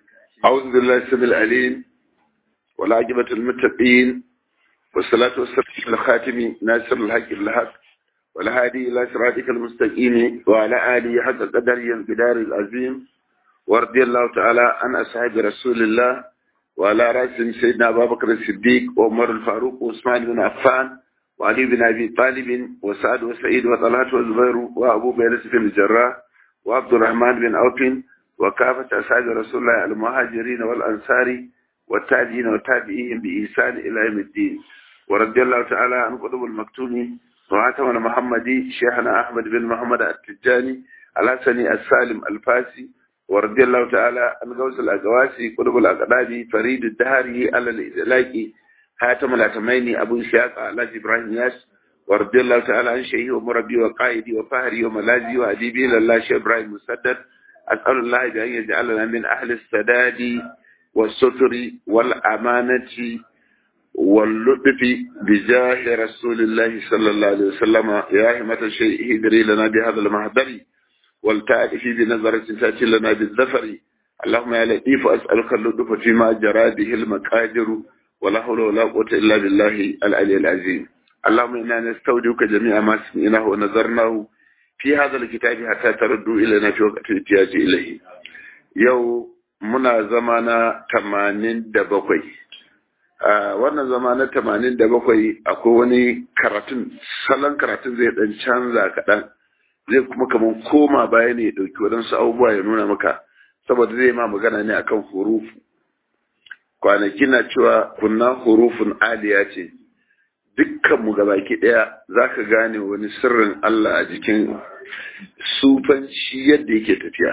أعوذ بالله السميع العليم والعاقبة المتقين والصلاة والسلام على الخاتم ناصر الحق بالحق والهادي إلى صراطك المستقيم وعلى آله حق قدره الجدار العظيم ورضي الله تعالى عن أصحاب رسول الله وعلى رأسهم سيدنا أبا بكر الصديق وعمر الفاروق وعثمان بن عفان وعلي بن أبي طالب وسعد وسعيد وطلحة والزبير وأبو بكر بن الجراح وعبد الرحمن بن عوف وكافة أصحاب رسول الله المهاجرين والأنصار والتابعين وتابعيهم بإحسان إلى يوم الدين ورضي الله تعالى عن قطب المكتوم وعاتم المحمدي شيخنا أحمد بن محمد التجاني الحسني السالم الفاسي ورضي الله تعالى عن غوث الأقواسي قطب الأقدادي فريد الدهري على الإدلاكي حاتم الأتميني أبو إسحاق على إبراهيم ياس ورضي الله تعالى عن شيخي ومربي وقائدي وفهري وملاذي وأديبي لله شيخ إبراهيم مسدد أسأل الله بأن يجعلنا من أهل السداد والستر والأمانة واللطف بجاه رسول الله صلى الله عليه وسلم يا همة الشيء هدري لنا بهذا المهدر والتأتي بنظرة تأتي لنا بالذفر اللهم يا لطيف أسألك اللطف فيما جرى به المقادر ولا حول ولا قوة إلا بالله العلي العظيم اللهم إنا نستودعك جميع ما سمعناه ونظرناه في هذا الكتاب حتى تردوا إلينا في وقت الاحتياج إليه يو muna zama na tamanin da bakwai a wannan zama na tamanin da bakwai akwai wani karatun salon karatun zai dan canza kaɗan zai kuma kamar koma baya ne ya ɗauki waɗansu abubuwa ya nuna maka saboda zai ma magana ne akan hurufu kwanaki na cewa kunna hurufun aliya ce dukkanmu gabaki ɗaya za ka gane wani sirrin Allah a jikin sufanci yadda yake tafiya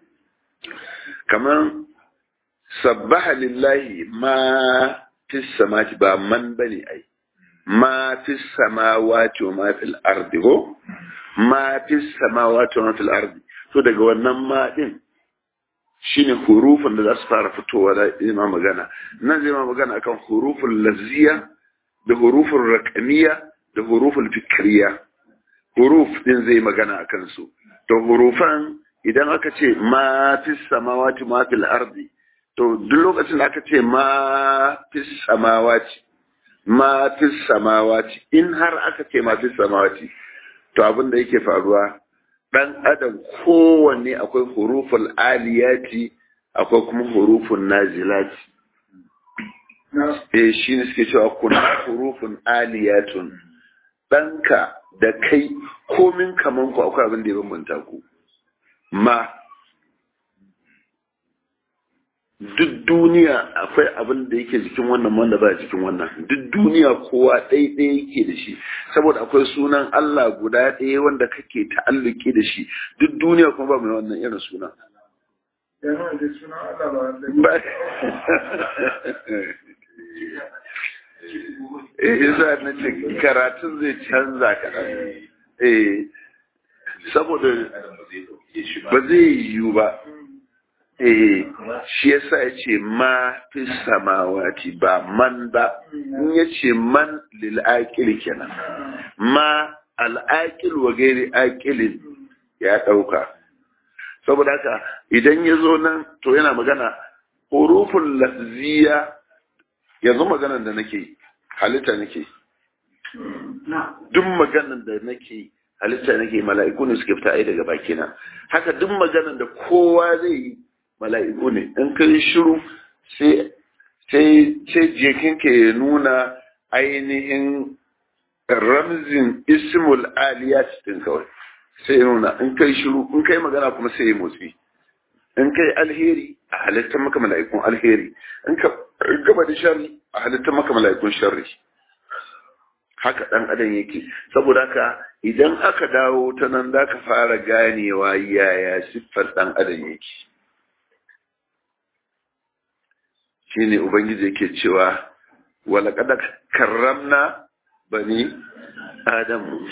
kamar sabbaha lillahi ma fi samati ba man bane ai ma fi samawati wa ma fil ardi ko ma fi samawati wa ma fil ardi to daga wannan ma din shine hurufin da za su fara fitowa da ima magana nan zai ma magana akan hurufin lazziya da hurufin raqamiyya da hurufin fikriya huruf din zai magana akan su to hurufan idan aka ce ma fi samawati ma fil ardi to duk lokacin da aka ce ma fi samawati ma fi samawati in har aka ce ma fi samawati to abin da yake faruwa dan adam kowanne akwai huruful aliyati akwai kuma hurufun nazilati eh shi ne suke cewa kuna hurufun aliyatun ɗanka da kai komin kaman ku akwai abin da ya bambanta ku ma duk duniya akwai abin da yake jikin wannan wanda ba jikin wannan duk duniya kowa ɗaiɗaya yake da shi saboda akwai sunan Allah guda ɗaya wanda kake ta'alluki da shi duk duniya kuma ba mai wannan irin sunan Eh, yasa na ce karatun zai canza kaɗan. Eh, saboda ba zai yiwu ba eh shi yasa ya ce ma fi samawati ba man ba in ya ce man lil aqil kenan ma al aqil wa gairi aqilin ya dauka saboda haka idan ya zo nan to yana magana huruful lafziya yanzu maganan da nake halitta nake duk maganan da nake halitta nake mala'iku ne suke fita ai daga bakina haka duk maganan da kowa zai yi mala'iku ne in kai shiru sai sai sai jikin ke nuna ainihin ramzin ismul aliyat din kawai sai nuna in kai shiru in kai magana kuma sai motsi in kai alheri a halittar maka mala'ikun alheri in ka gaba da sharri a halittar maka mala'ikun sharri haka ɗan adam yake saboda haka idan aka dawo ta nan za ka fara ganewa yaya siffar ɗan adam yake shi ne ubangiji yake cewa walaƙada karramna bani adamu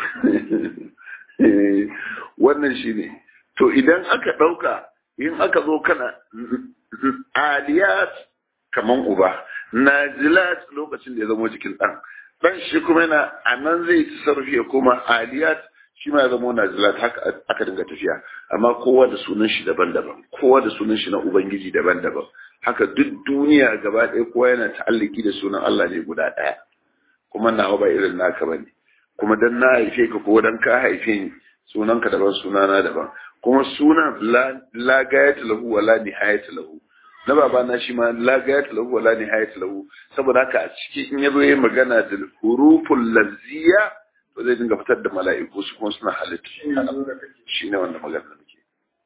wannan shi ne to idan aka ɗauka in aka zo kana aliyat kaman uba nazilat lokacin da ya zama jikin ɗan dan shi kuma yana a nan zai ci sarfi ya koma aliyat shi ma ya zama nazilat haka aka dinga tafiya amma kowa da sunan shi daban-daban kowa da sunan shi na ubangiji daban-daban haka duk duniya gaba ɗaya kowa yana ta'alliki da sunan Allah ne guda ɗaya kuma nawa ba irin naka bane kuma dan na haife ka ko dan ka haife ni sunanka daban sunana daban kuma sunan la gayata lahu wa la nihayata lahu na baba na shi ma la gayata lahu wa la nihayata lahu saboda haka a ciki in yazo yayin magana da huruful lazziya to zai dinga fitar da mala'iku su kuma suna halitta shi ne wanda magana muke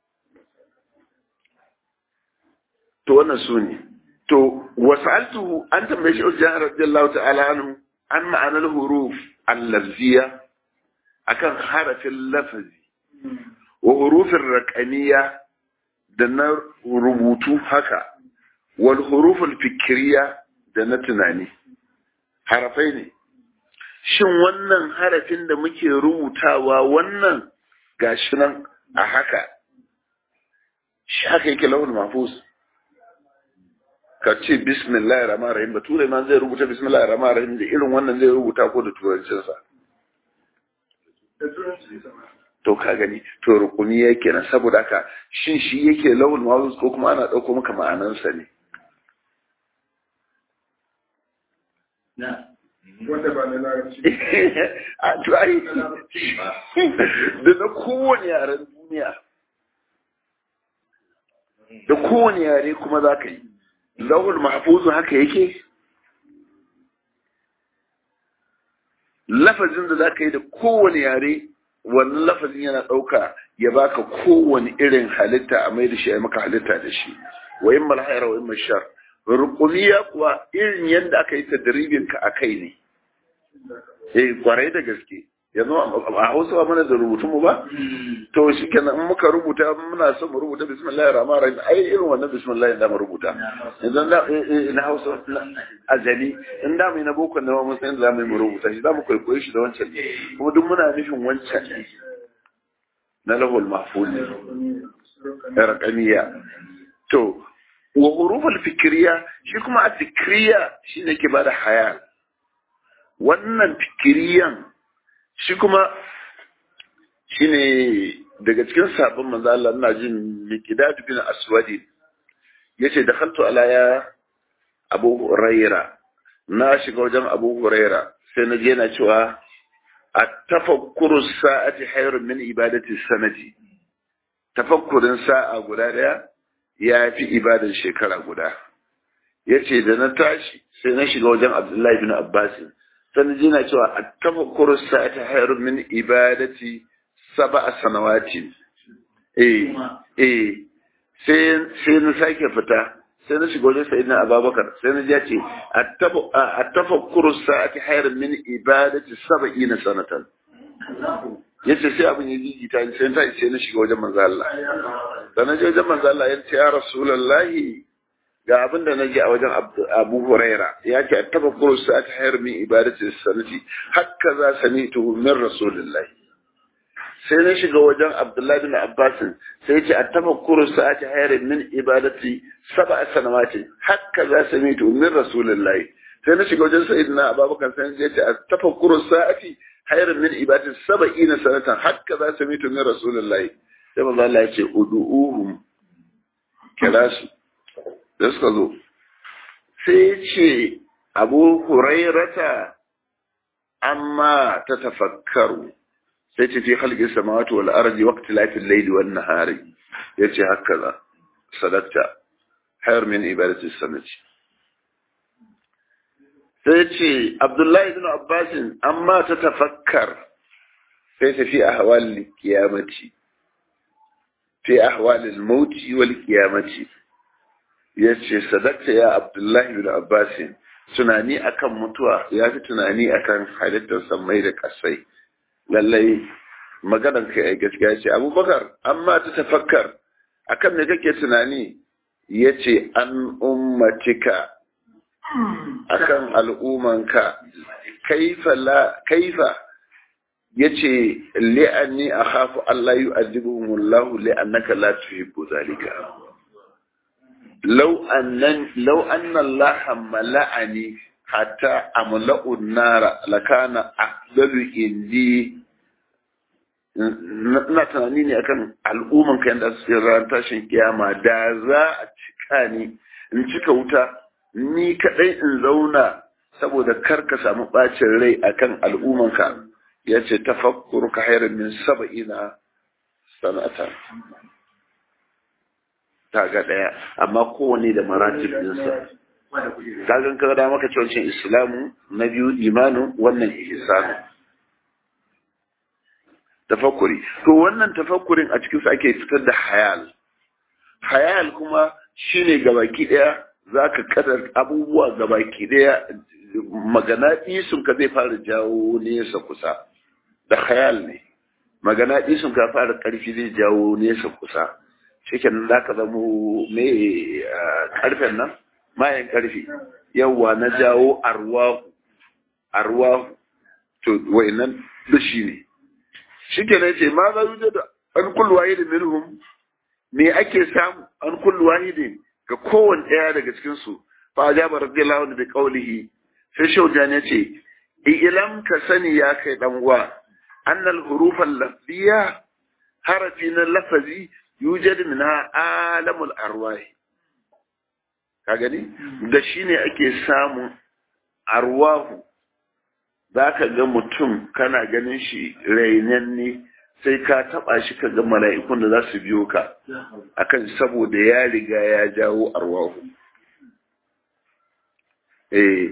to wannan su ne to wasaltuhu an tambaye shi Ujjan radiyallahu ta'ala anhu an ma'anar huruf al-lazziya akan harafin lafazi wa hurufin raƙaniya da na rubutu haka wal hurufin fikiriya da na tunani harafai ne shin wannan harafin da muke rubutawa wannan gashi nan a haka shi haka yake launin mafus ka ce bismillahir rahmanir rahim bature ma zai rubuta bismillahir rahmanir rahim da irin wannan zai rubuta ko da turancinsa to ka gani to rukuni yake nan saboda haka shin shi yake lawul mawuz ko kuma ana dauko maka ma'anansa ne wanda ba na larabci a to ai da na kowane yaren duniya da kowane yare kuma za ka yi lawul mahfuzu haka yake lafazin da za ka yi da kowane yare wannan lafazin yana ɗauka ya baka kowane irin halitta a mai da shi a maka halitta da shi wa yin malhaira wa yin mashar rukumiya kuwa irin yadda aka yi tadribin ka a kai ne eh kwarai da gaske yanzu a hausa ba mana da rubutun mu ba to shi kenan in muka rubuta muna son mu rubuta bismillahir rahmanir rahim ai irin wannan bismillah da mu rubuta idan da na hausa azali in da mu na boko da mun san za mu rubuta shi za mu kwaikwaye shi da wancan kuma duk muna nufin wancan ne na lahul mahfuz ne raqamiya to wa huruful fikriya shi kuma a fikriya shine ke bada hayal wannan fikiriyan shi kuma shi ne daga cikin sabon manzo Allah ina jin Miqdad bin Aswadi yace da khaltu ala ya Abu Huraira na shiga wajen Abu Huraira sai na je na cewa at-tafakkuru sa'ati hayrun min ibadati sanati tafakkurin sa'a guda daya ya fi ibadar shekara guda yace da na tashi sai na shiga wajen Abdullahi bin Abbas sannan jina cewa a tafakkuru sa'ata hayrun min ibadati sab'a sanawati eh eh sai sai na sake fita sai na shiga wajen sayyidina Abubakar sai na ji ce a tafakkuru sa'ati hayrun min ibadati sab'ina sanatan yace sai abin ya jijita ni sai ta sai na shiga wajen manzo Allah sannan je wajen manzo Allah ya ce ya rasulullahi ga abin da naji a wajen Abu Huraira ya ce tafakkuru sa'at hayr min ibadati sanati hakka za sami'tu min rasulillah sai na shiga wajen Abdullahi bin Abbas sai ya ce tafakkuru sa'at hayr min ibadati sab'a sanawati hakka za sami'tu min rasulillah sai na shiga wajen sayyidina Abubakar sai ya ce tafakkuru sa'ati hayr min ibadati sab'ina sanatan hakka za sami'tu min rasulillah sai manzo Allah ya ce ud'uhum kira su da suka zo sai ce abu hurairata amma ta tafakkaru sai ce fi halki samawati wal ardi waqti lafil layli wan nahari yace haka za sadaqta hayr min ibadati sanati sai ce abdullahi ibn abbas amma ta tafakkar sai ta fi ahwal qiyamati fi ahwal al-maut wal qiyamati ya ce sadakta ya abdullahi bin abbasin tunani akan mutuwa ya fi tunani akan halittar sammai da kasai lallai maganar ka ya gaskiya ce abubakar amma ta tafakkar akan me kake tunani ya ce an ummatika akan al'umanka kaifa la kaifa yace li'anni akhafu Allah yu'adhibuhumullahu li'annaka la tuhibbu zalika لو أن لو أن الله ملأني حتى أملأ النار لكان أفضل عندي na tunani ne akan al'umman kan da su ran tashin kiyama da za a cika ni in cika wuta ni kadai in zauna saboda kar ka samu bacin rai akan al'ummanka ya ce tafakkur ka hayar min saba'ina sanata ta ga daya amma kowane da maratib ɗinsa kagan ka da maka cewa islamu na biyu imanu wannan ihsanu tafakkuri to wannan tafakkurin a cikin sa ake fitar da hayal hayal kuma shine gabaki daya zaka kadar abubuwa gabaki daya magana isun ka zai fara jawo nesa kusa da hayal ne magana isun ka fara karfi zai jawo nesa kusa cikin da ka zamo me karfen nan mayan karfi yawa na jawo arwahu arwahu to wayannan da shi ne shi ke ce ma za yi da an kullu wahidin minhum me ake samu an kullu wahidin ga kowane ɗaya daga cikin su fa ajaba radiyallahu anhu bi qawlihi sai shaujan ya ce ilam ka sani ya kai dan uwa annal hurufal lafziya harafi na lafazi yujad minha alamul arwahi ka gani da shine ake samun arwahu za ka ga mutum kana ganin shi rainanne sai ka taba shi ka ga mala'ikun da za su biyo ka akan saboda ya riga ya jawo arwahu eh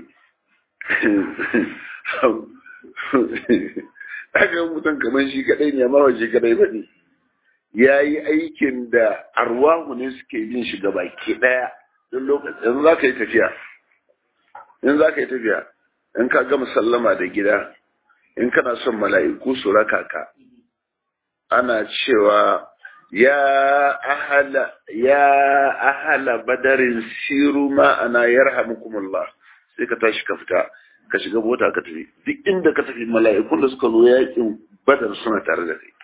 aka mutum kamar shi kadai ne amma ba shi kadai ba ne ya yi aikin da arwahu ne suke yin shi gaba ke daya don lokacin za ka yi tafiya in za ka yi tafiya in ka gama sallama da gida in kana son mala'iku su raka ka ana cewa ya ahala ya ahala badarin siru ma ana yarhamukumullah sai ka tashi ka fita ka shiga mota ka tafi duk inda ka tafi mala'ikun da suka zo yakin badar suna tare da kai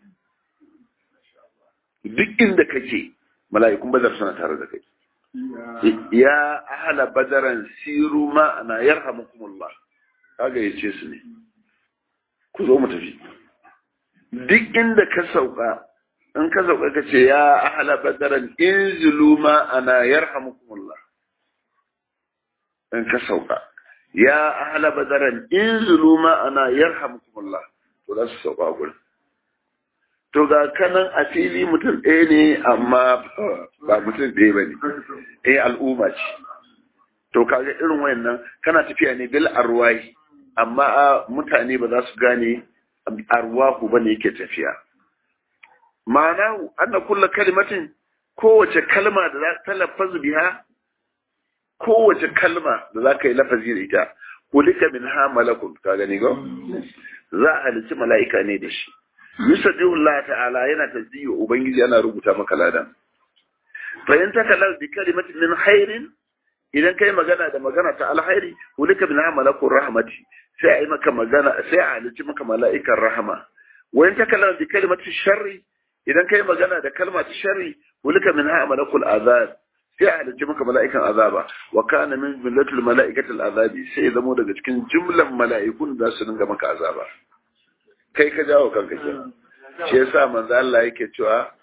duk inda kake mala'ikun badar suna tare da kai ya ahala badaran siru ma'ana yarhamukumullah kaga yace su ne ku zo mu tafi duk inda ka sauka in ka sauka ka ce ya ahala badaran inzilu ma'ana yarhamukumullah in ka sauka ya ahala badaran inzilu ma'ana yarhamukumullah to za su sauka a gurin to ga kanan a fili mutum ɗaya ne amma ba mutum ɗaya ba ne eh al'umma ce to kaga irin wayannan kana tafiya ne bil arwahi amma mutane ba za su gane arwahu ba ne yake tafiya ma'ana anna kulla kalimatin kowace kalma da za ta lafazu biha kowace kalma da za ka yi lafazi da ita kulika min ha malakun ka gani go za a halici mala'ika ne da shi yusabbihu Allah ta'ala yana tasbihu ubangiji yana rubuta maka ladan fa in takallal bi kalimatin min khairin idan kai magana da magana ta alkhairi ulika min malakur rahmati sai ai maka magana sai a halici maka mala'ikan rahama wa in takallal bi kalimatin sharri idan kai magana da kalma ta sharri ulika min malakul azab sai a halici maka mala'ikan azaba wa kana min millatul mala'ikatil azabi sai zamo daga cikin jumlan mala'ikun da su dinga maka azaba kai ka jawo kanka ke shi yasa manzo Allah yake cewa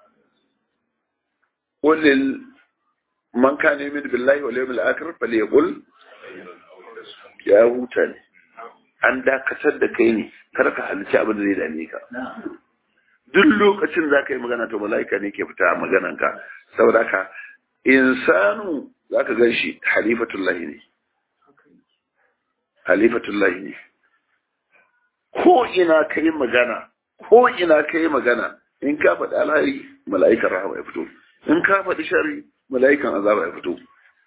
qulil man kana yu'minu billahi wal yawmil akhir falyaqul ya huta ne an dakatar da kai ne kar ka halici abin da zai dame ka duk lokacin za ka yi magana to mala'ika ne ke fita maganan ka saboda ka insanu za ka gan shi halifatullahi ne halifatullahi ne ko ina ka yi magana ko ina ka yi magana in ka faɗi alhari mala'ikan rahama ya fito in ka faɗi shari mala'ikan azaba ya fito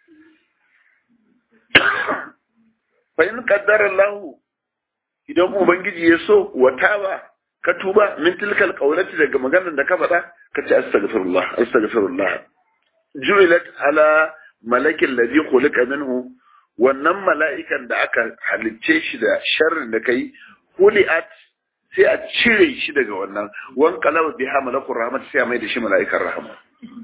fa in qaddara Allah idan ubangiji ya so wa taba ka tuba min tilkal qawlati daga maganar da ka faɗa ka ce astaghfirullah astaghfirullah ju'ilat ala malakin ladhi khuliqa minhu wannan mala'ikan da aka halicce shi da sharrin da kai huli'at sai a cire shi daga wannan wan kalaba biha malakul rahmat sai a mai da shi mala'ikan rahama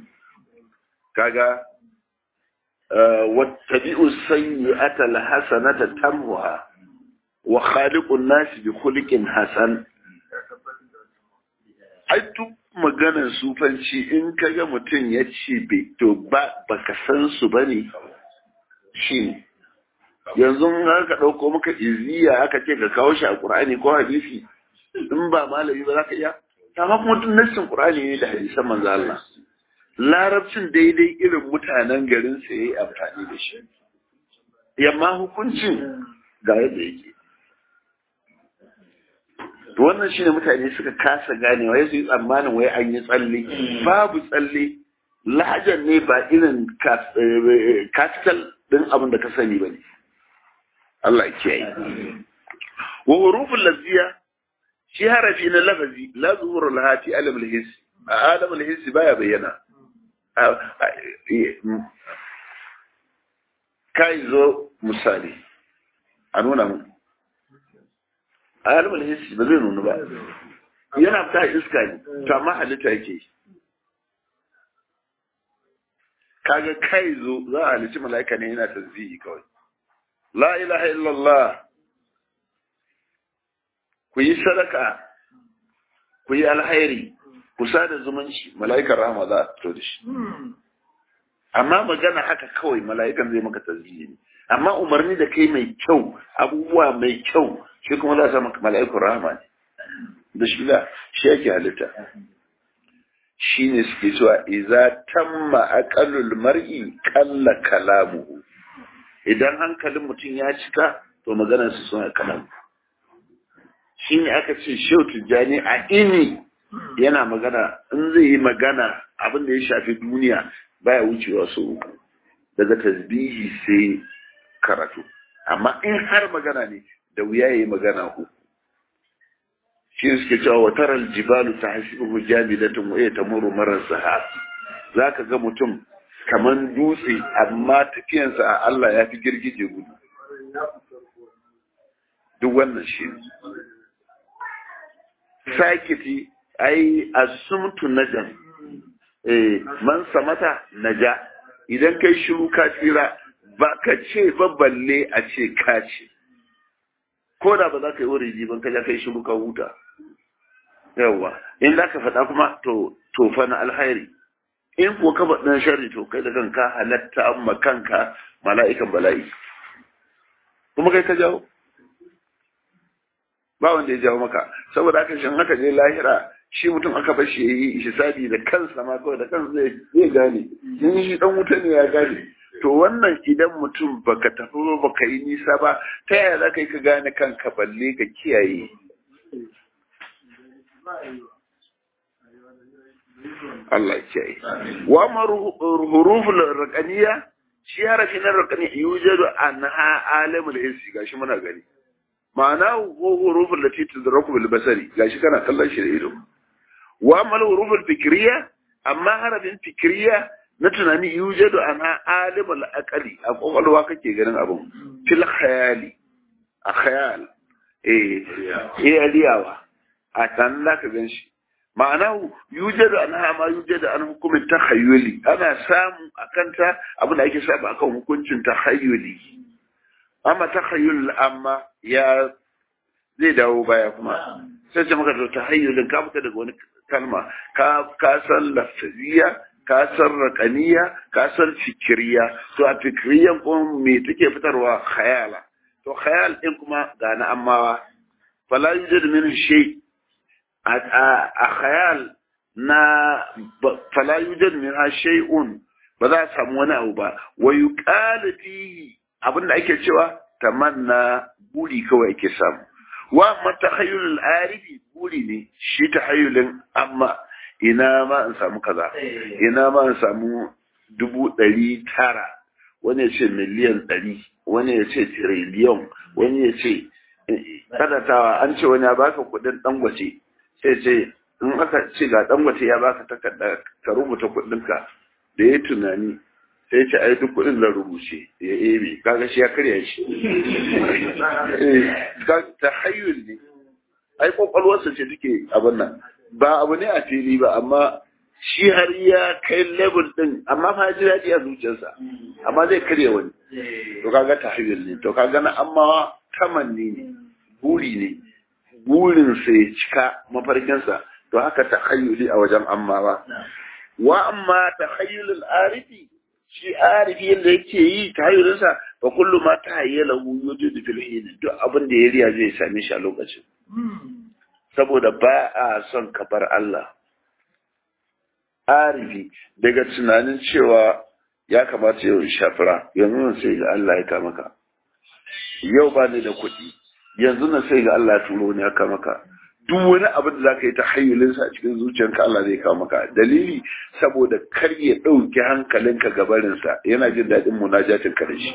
kaga wattabi'u sayyi'ata alhasanata tamhuha wa khaliqun nas bi khuliqin hasan ai duk maganar sufanci in ka ga mutum ya ce bai to ba baka san su ba ne shi ne yanzu in ka ɗauko maka iziya aka ce ka kawo shi a ƙur'ani ko hadisi in ba malami ba za ka iya amma kuma duk nassin ƙur'ani ne da hadisan manzo Allah larabcin daidai irin mutanen garin sa yayi amfani da shi yamma hukuncin ga yadda yake to wannan shine mutane suka kasa ganewa ya su yi tsammanin wai an yi tsalle babu tsalle lahajar ne ba irin capital din abin da ka sani ba ne Allah ya kiyaye wa hurufun lafiya shi harafi na lafazi la zuhuru lahati alam alhis a alam alhis baya bayyana kai zo misali a nuna mu alam alhis ba zai nuna ba yana fita iska ne to amma halitta yake kaga kai zo za a halici mala'ika ne yana tasbihi kawai la ilaha illallah ku yi sadaka ku yi alhairi ku sada zumunci mala'ikar rahama za a fito da shi amma magana haka kawai mala'ikan zai maka tasbihi ne amma umarni da kai mai kyau abubuwa mai kyau shi kuma za a sa maka mala'ikar rahama ne da shi da shi yake halitta shi ne suke cewa iza tamma aqallul mar'i qalla kalamuhu idan hankalin mutum ya cika to maganar su suna kalamu shi ne aka ce shehu tijjani a ini yana magana in zai yi magana abin da ya shafi duniya baya wucewa su uku daga tasbihi sai karatu amma in har magana ne da wuya ya yi magana uku shi suke cewa wa taral jibalu ta hasibuhu jamilatun wa ya tamuru marar sahab zaka ga mutum kaman dutse amma tafiyansa a Allah ya fi girgije gudu duk wannan shi ne sakiti ai asumtu najan eh man samata naja idan kai shiru ka tsira ba ka ce ba balle a ce ka ce ko da ba za ka yi wuri ban ka ja kai shiru ka huta yawa in za ka faɗa kuma to to fa na alhairi in ko ka faɗin sharri to kai da kanka halatta amma kanka mala'ikan bala'i kuma kai ka jawo ba wanda ya jawo maka saboda haka shin haka je lahira shi mutum aka bar shi yayi hisabi da kansa ma kawai da kansa zai zai gane in shi dan wuta ne ya gane to wannan idan mutum baka tafi ba baka yi nisa ba ta yaya za ka yi ka gane kanka balle ka kiyaye Allah kiyaye wa ma huruful raqaniya shi harafi na raqani yujadu anha alamul hissi gashi muna gani ma'ana ko huruful lati tudraku bil basari gashi kana kallon shi da ido wa mal huruful fikriya amma harafin fikriya na tunani yujadu anha alimul aqali a kokolwa kake ganin abun fil khayali a khayal eh eh aliyawa a tan da ka gan shi ma'ana yujadu anha ma yujadu an hukumin takhayyuli ana samu akanta abin da ake samu akan hukuncin takhayyuli amma takhayyul amma ya zai dawo baya kuma sai ce maka to tahayyulin ka fita daga wani kalma ka ka san lafiya ka san raqaniya ka san fikiriya to a fikiriyan kuma me take fitarwa khayala to khayal din kuma ga na amma fala yujad min shay a khayal na fala yujad min shay'un ba za a samu wani abu ba wa yuqalu fihi abin da ake cewa tamanna buri kawai ake samu wa matahayyulul arifi buri ne shi tahayyulin amma ina ma in samu kaza ina ma in samu dubu ɗari tara wani ya ce miliyan ɗari wani ya ce tiriliyon wani ya ce kadatawa an ce wani ya baka kuɗin ɗangwace sai ce in aka ce ga ɗangwace ya baka takarda ka rubuta kuɗinka da ya tunani sai ce ai duk kuɗin da rubuce ya ebe kaga shi ya karya shi ta hayyul ne ai kwakwalwarsa ce take abin nan ba abu ne a fili ba amma shi har ya kai level din amma fa ji daɗi a zuciyarsa amma zai karya wani to kaga ta hayyul ne to kaga na amma tamanni ne buri ne burin sa ya cika mafarkinsa to haka takhayyuli a wajen ammawa wa amma takhayyulul arifi shi arifi yadda yake yi tahayyulinsa fa kullu ma tahayyalahu yujudu fil hin duk abin da ya riya zai same shi a lokacin saboda ba a son kabar Allah arifi daga tunanin cewa ya kamata yau in shafira yanzu nan sai ga Allah ya kama ka yau ba ni da kuɗi yanzu nan sai ga Allah ya turo ni ya kama ka duk wani abin da zaka yi ta hayyulinsa a cikin zuciyarka Allah zai kawo maka dalili saboda kar ya ɗauki hankalinka gabarinsa yana jin daɗin munajatin ka da shi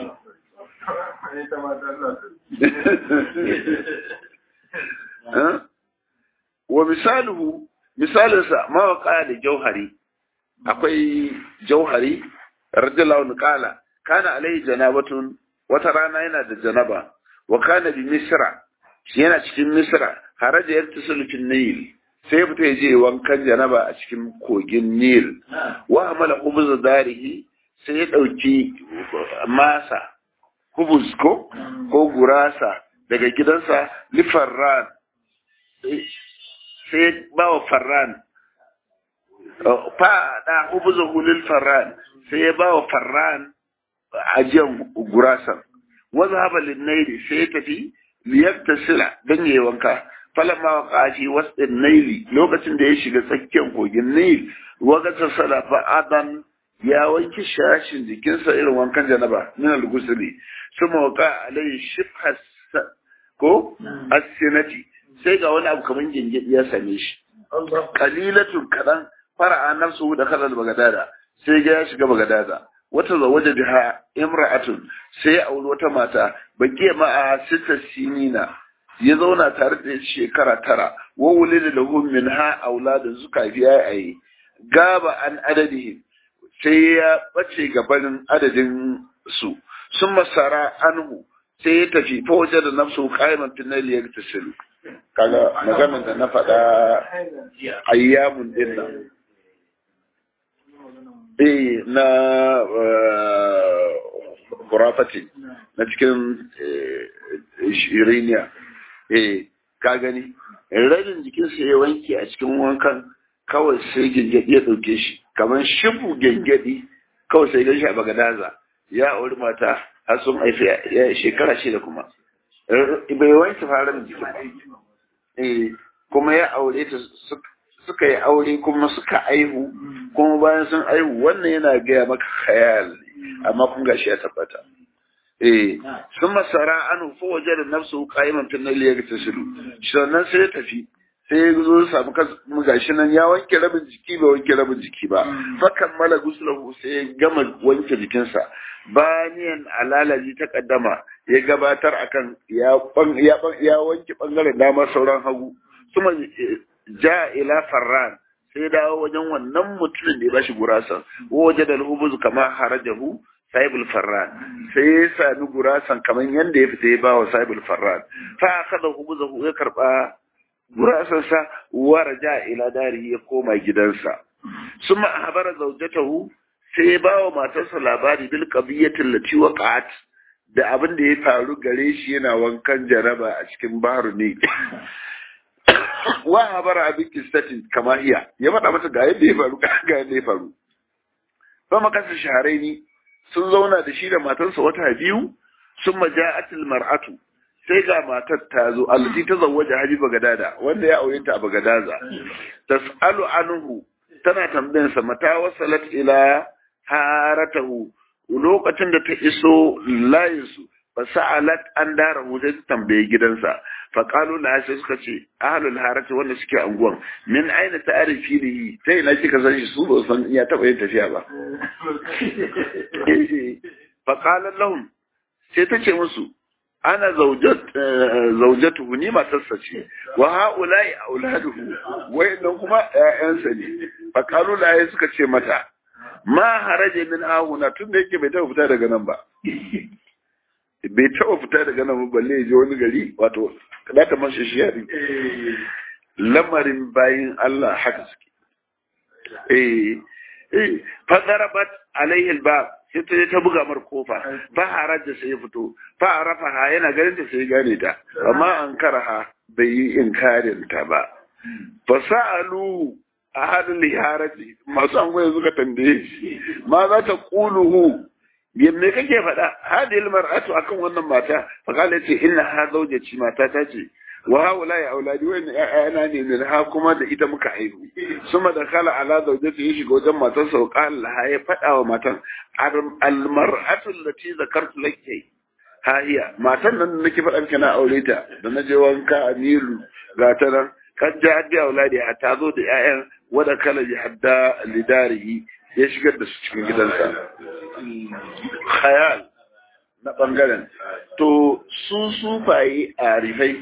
wa misaluhu misalinsa mawaƙa da jauhari akwai jauhari radiyallahu qala kana alaihi janabatun wata rana yana da janaba wa kana bi misra yana cikin misra haraja yaktasilu fil nil sai fita ya je wankan janaba a cikin kogin nil wa amala khubuz darihi sai ya dauki masa khubuz ko ko gurasa daga gidansa li farran sai ba wa farran fa da khubuzuhu lil farran sai ya ba wa farran ajiyan gurasan wa zahaba lin naili sai ya tafi liyaktasila dan yayi wanka falamma waqa fi wasdin naili lokacin da ya shiga tsakiyar kogin nail waga tasala fa adan ya wanki shashin jikinsa irin wankan janaba min al-ghusli suma waqa alai shifhas ko as-sinati sai ga wani abu kaman gingidi ya same shi qalilatun kadan fara'a nafsu da kalal bagadada sai ga ya shiga bagadada wata zawaja biha imra'atun sai ya auri wata mata bakiya ma'a sita sinina ya zauna tare da shekara tara wa wulida lahu minha auladun suka biya ayi gaba an adadihim sai ya bace gabanin adadin su sun masara anhu sai ya tafi fa waje da nafsu qaiman tunal ya tasilu kaga maganar da na faɗa ayyamun din nan eh na kurafati na cikin shiriniya eh ka gani rabin jikinsa ya wanke a cikin wankan kawai sai gengedi ya ɗauke shi kamar shifu gengedi kawai sai gan shi a bagadaza ya auri mata har sun haifi ya shekara shida kuma bai wanke faran jikin eh kuma ya aure ta suka yi aure kuma suka aihu kuma bayan sun aihu wannan yana gaya maka khayal amma kun gashi ya tabbata eh sun masara an fa waje da nafsu qa'iman fil layli ya tasilu sannan sai ya tafi sai ya zo ya samu mu gashi nan ya wanke rabin jiki ba wanke rabin jiki ba fa kammala guslahu sai ya gama wanke jikinsa baniyan alalaji ta kaddama ya gabatar akan ya ya ya wanke bangaren dama sauran hagu kuma ja ila farran sai dawo wajen wannan mutumin da ya bashi gurasan waje da alhubuz kama harajahu sahibul farran sai ya sami gurasan kamar yadda ya fita ya ba wa sahibul farran fa akhadha hubuzahu ya karba gurasan sa wa raja ila dari ya koma gidansa summa habara zawjatahu sai ya ba wa matarsa labari bil qadiyatin lati waqa'at da abin da ya faru gare shi yana wankan jaraba a cikin baharu ne wa habara abin kistatin kama iya ya faɗa mata ga yadda ya faru ga yadda ya faru ba makasar shaharai ne sun zauna da shi da matarsa wata biyu sun maja'atil mar'atu sai ga matar ta zo allati ta zawwaja haji bagadada wanda ya aure ta a bagadaza tas'alu anhu tana tambayan sa mata wasalat ila haratahu lokacin da ta iso layinsu fa sa'alat an darahu sai ta tambaye gidansa fa qalu la sai suka ce ahlul harati wanda suke anguwan min aina ta'rifi lihi sai ina kika san shi su ba san iya taba yin tafiya ba fa qala lahum sai ta ce musu ana zaujat zaujatuhu ni matarsa ce wa haula'i auladuhu wayannan kuma ƴaƴansa ne fa qalu la suka ce mata ma haraje min ahuna tun da yake bai taba fita daga nan ba bai taba fita daga nan balle ya je wani gari wato kada ta mashi shi yari lamarin bayin Allah haka suke eh eh fa darabat alaihi albab sai ta ta buga mar kofa fa haraja sai ya fito fa arafaha yana ganin ta sai gane ta amma an karaha bai yi inkarin ta ba fasa'alu ahadul liharati masu an goye suka tambaye shi ma za ta quluhu me kake faɗa hadil mar'atu akan wannan mata fa kala ce inna ha zawjati mata ta ce wa haula ya auladi wa ana ne min ha kuma da ita muka haihu suma da kala ala zawjati ya shiga wajen matar sa qala laha ya faɗa wa matan al mar'atu allati zakartu laki ha hiya matan nan nake faɗa miki na aure ta da na je wanka a nilu ga ta nan kan ja haddi auladi ta zo da 'ya'yan wada kala ji hadda lidarihi ya shigar da su cikin gidansa khayal na bangaren to su sufaye a rifai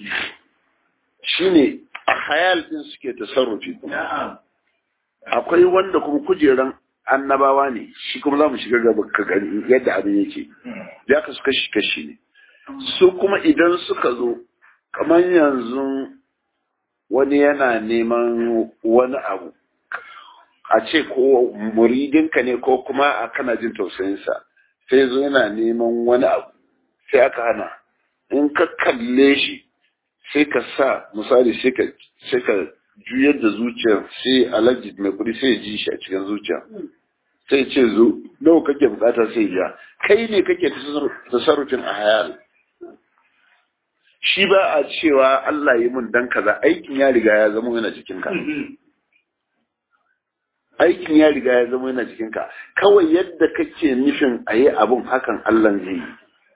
shine a khayal din suke tasarrufi akwai wanda kuma kujeran annabawa ne shi kuma za mu shiga gaba ka gani yadda abin yake ya ka su kashi kashi ne su kuma idan suka zo kamar yanzu wani yana neman wani abu a ce ko muridinka ne ko kuma a kana jin tausayinsa sai zo yana neman wani abu sai aka hana in ka kalle shi sai ka sa misali sai ka sai ka juyar da zuciyar sai alaji mai kudi sai ji shi a cikin zuciya sai ce zo nawa kake bukata sai ja kai ne kake tasarrufin a hayal shi ba a cewa Allah yi mun dan kaza aikin ya riga ya zama yana cikin ka aikin ya riga ya zama yana cikin ka kawai yadda kake nufin a yi abun hakan Allah zai yi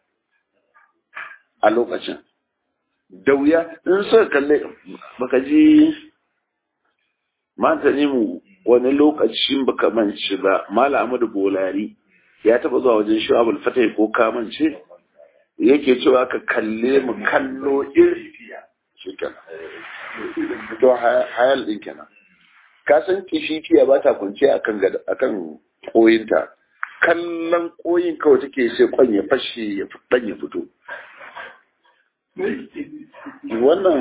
a lokacin da wuya in suka kalle baka ji mata ne mu wani lokacin baka mance ba mala amadu bolari ya taba zuwa wajen shi abul fatai ko kamance yake cewa ka kalle mu kallo iri shi kenan to hayal din kenan ka san kishikiya ba ta kunce akan akan koyinta kallon koyin kawai take sai kwan ya fashe ya dan ya fito wannan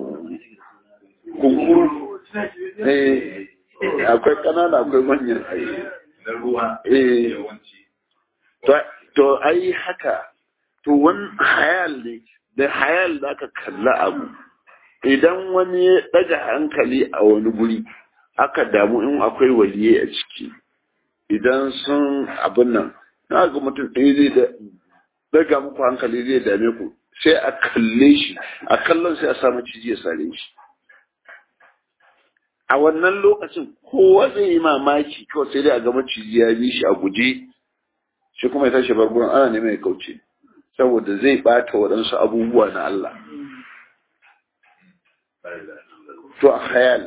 kunkuru eh akwai kanana akwai manyan na ruwa eh yawanci to to ai haka to wani hayal ne da hayal da aka kalla abu idan wani ya daga hankali a wani guri aka damu in akwai waliye a ciki idan sun abin nan na ga mutum ɗaya zai da daga muku hankali zai dame ku sai a kalle shi a kallon sai a samu ciji ya sare shi a wannan lokacin kowa zai yi mamaki kawai sai dai a ga maciji ya bi shi a guje shi kuma ya tashi bargunan ana neman ya kauce saboda zai bata waɗansu abubuwa na Allah to a hayal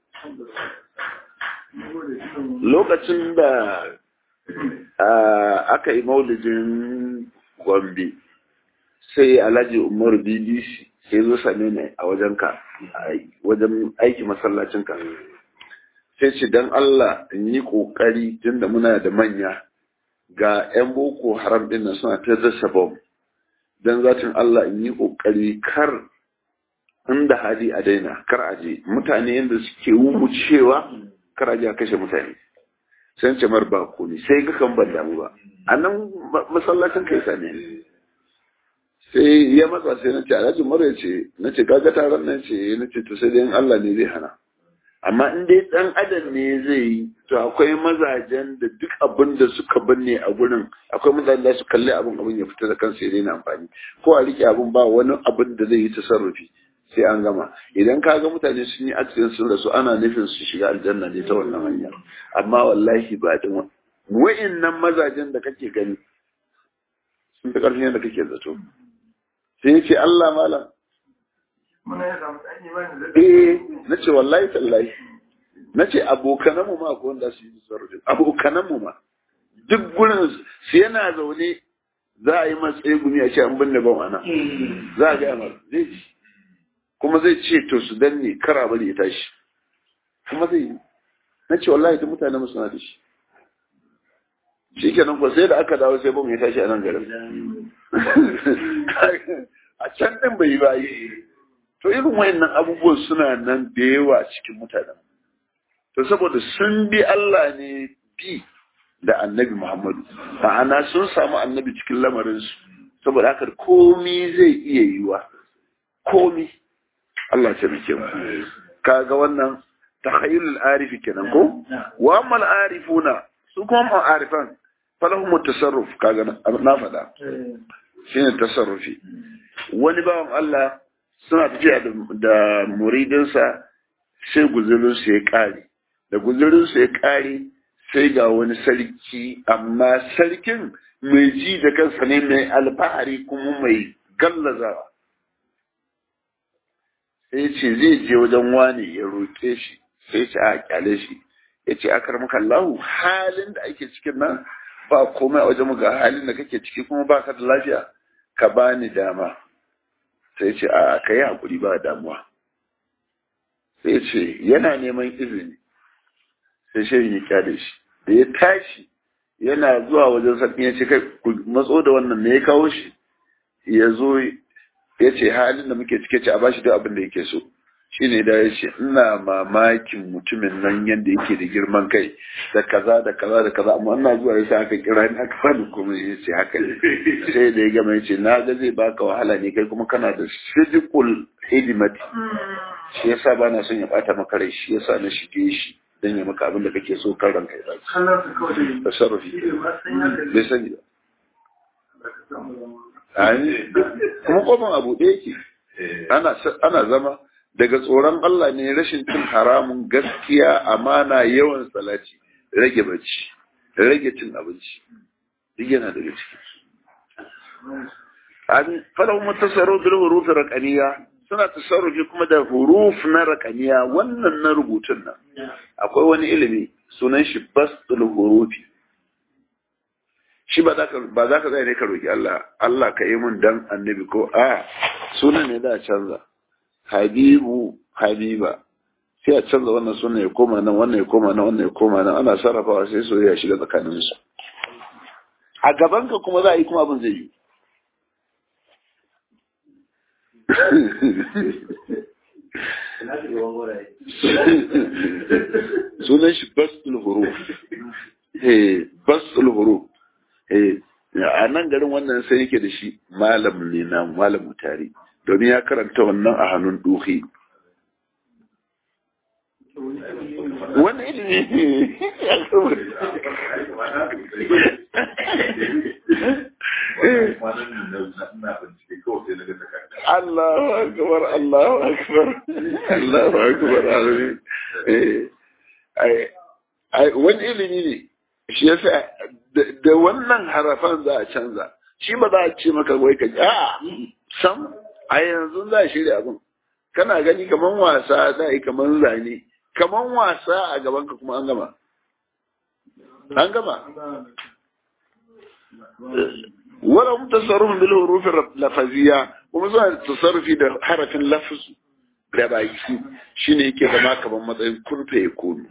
lokacin da aka yi maulidin gombe sai alhaji umar bbc sai zo same ni a wajenka wajen aiki masallacinka sai ce don Allah in yi ƙoƙari tunda muna da manya ga 'yan boko haram ɗin nan suna ta dasa bom don zatin Allah in yi ƙoƙari kar inda hali a daina kar a je mutane yadda suke cewa kar a je a kashe mutane sai ce mar ba ne sai ga kan ban damu ba a nan masallacin kai same sai ya matsa sai na ce alhaji mara ce na ce kaga taron nan ce na ce to sai dai Allah ne zai hana amma in dai dan adam ne zai yi to akwai mazajen da duk abin da suka binne a gurin akwai mazajen da su kalli abin abin ya fita da kansa ya daina amfani ko a rike abin ba wani abin da zai yi tasarrufi sai an gama idan ka ga mutane sun yi accident sun rasu ana nufin su shiga aljanna ne ta wannan hanya amma wallahi ba da wa'innan mazajen da kake gani sun fi ƙarfin yadda kake zato sai ya ce Allah malam eh na ce wallahi tallahi na ce abokananmu ma ko wanda su yi sarrafa abokananmu ma duk gurin su yana zaune za a yi matsayi gumi a ce an binne ban ana za a gaya mara zai ji kuma zai ce to su danne kara bari ya tashi kuma zai yi na ce wallahi ta mutane mu suna da shi shi kenan ko sai da aka dawo sai bam ya tashi a nan garin a can din bai yi ba yi to irin wayannan abubuwan suna nan da yawa cikin mutanen to saboda sun bi Allah ne bi da annabi Muhammadu ma'ana sun samu annabi cikin lamarinsu saboda haka komi zai iya yiwa komi Allah ta rike mu kaga wannan takhayyul arifi kenan ko wa amma arifuna su kuma ma'arifan falahum tasarruf kaga na faɗa shine tasarrufi wani bawan Allah suna tafiya da muridinsa sai guzurinsu ya ƙare da guzurinsu ya ƙare sai ga wani sarki amma sarkin mai ji da kansa ne mai alfahari kuma mai gallazawa sai ce zai je wajen wani ya roƙe shi sai ce a kyale shi ya ce a karmaka Allahu halin da ake cikin nan ba komai a wajen ga halin da kake ciki kuma ba ka da lafiya ka bani dama sai ce a ka yi haƙuri ba damuwa sai ce yana neman izini sai shirin ya kyale shi da ya tashi yana zuwa wajen sarki ya ce kai ku matso da wannan me ya kawo shi ya zo ya ce halin da muke cike ce a bashi duk abin da yake so shine da ya ce ina mamakin mutumin nan yadda yake da girman kai da kaza da kaza da kaza amma ina zuwa yasa aka kira ni aka fani kuma ya ce haka ne sai da ya gama ya ce na ga zai baka wahala ne kai kuma kana da sidikul hidimati shi yasa ba na son ya bata maka rai shi yasa na shige shi dan ya maka abin da kake so kan ranka ya baki da sarrafi bai sani ba kuma kofin abu ɗaya yake ana zama daga tsoron Allah ne rashin cin haramun gaskiya amana yawan salati rage bacci rage cin abinci duk yana daga ciki an falahu mutasarru bil huruf raqaniya suna tasarrufi kuma da huruf na raqaniya wannan na rubutun nan akwai wani ilimi sunan shi bastul hurufi shi ba za ka ba za ka zai ne ka roki Allah Allah ka yi mun dan annabi ko a sunan ne da canza habibu habiba sai a canza wannan sunan ya koma nan wannan ya koma nan wannan ya koma nan ana sarrafawa sai soyayya shiga tsakanin su a gaban ka kuma za a yi kuma abin zai yi sunan shi basul huruf eh basul huruf eh a nan garin wannan sai yake da shi malam ne na malam tare domin ya karanta wannan a hannun duhi wani ilimi Allahu akbar Allahu akbar Allahu akbar ai wani ilimi ne shi yasa da wannan harafan za a canza shi ba za a ce maka wai ka a sam a yanzu za a shirya abin kana gani kaman wasa za a yi kaman zane kaman wasa a gaban ka kuma an gama an gama wala mutasarruf bil huruf lafaziyya kuma suna tasarrufi da harafin lafz da baki shine yake zama kaman matsayin kun fa yakunu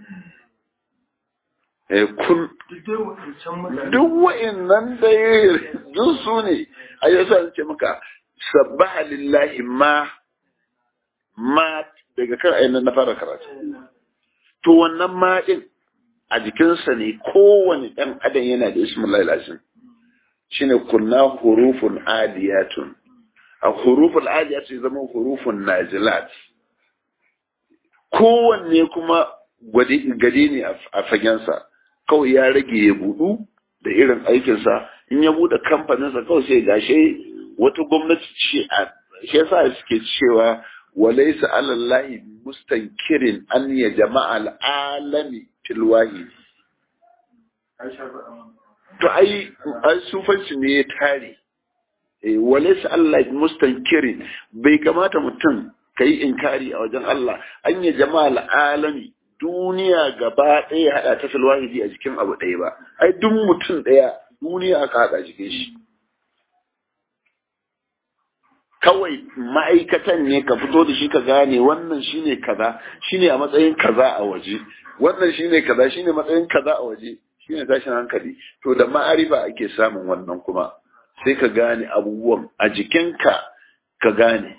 kun duk wa'annan da duk su ne a yasa ce maka sabbaha lillahi ma ma daga kan ainihin na fara karatu to wannan ma din a jikinsa ne kowane ɗan adam yana da ismullahi lasin shine kunna hurufun adiyatun a hurufun adiyatun zama hurufun nazilat kowanne kuma gadi ne a fagensa kawai ya rage ya budu da irin aikinsa in ya bude kamfaninsa kawai sai gashe wata gwamnati ce a shi yasa suke cewa walaysa alallahi mustankirin an ya jama'a al'alami fil wahid to ai ai sufanci ne ya tare eh walaysa alallahi mustankirin bai kamata mutum kai inkari a wajen Allah an ya jama'a al'alami duniya gaba ɗaya haɗa ta filwahidi a jikin abu ɗaya ba ai duk mutum ɗaya duniya aka haɗa jikin shi kawai ma'aikatan ne ka fito da shi ka gane wannan shine kaza shine a matsayin kaza a waje wannan shine kaza shine matsayin kaza a waje shine tashin hankali to da ma'arifa ake samun wannan kuma sai ka gane abubuwan a jikinka ka gane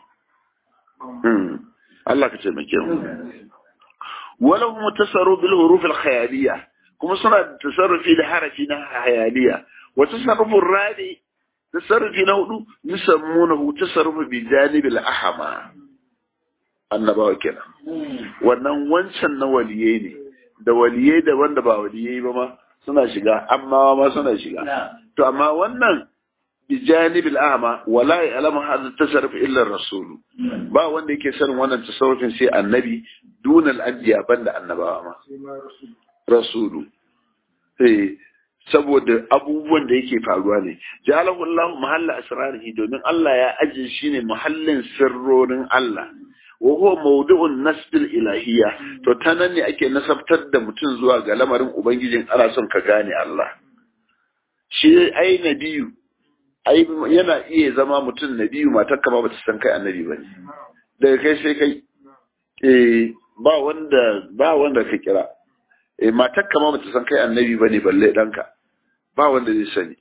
Allah ka taimake mu ولهم التصرف بالحروف الخيالية كما صنع التصرف في حرفنا خيالية وتصرف الرابع تصرف نوع يسمونه تصرف بجانب الأحمى annabawa kenan wannan wancan na waliyai ne da waliyai da wanda ba waliyai ba ma suna shiga amma ma suna shiga to amma wannan بجانب الأعمى ولا يعلم هذا التصرف إلا الرسول با wanda yake sanin wannan tasarrufin sai annabi dun al-anbiya banda annabawa ma rasulu eh saboda abubuwan da yake faruwa ne jalahu Allah mahalla asrarihi domin Allah ya aje shi ne muhallin sirrorin Allah wa huwa mawdu'un nasbil ilahiyya to tanan ne ake nasabtar da mutum zuwa ga lamarin ubangijin ana son ka gane Allah shi ai nabiyu ai yana iya zama mutum na biyu matar kama ba ta san kai annabi ba ne daga kai sai kai eh ba wanda ba wanda ka kira eh matar kama ba ta san kai annabi ba ne balle ɗanka ba wanda zai sani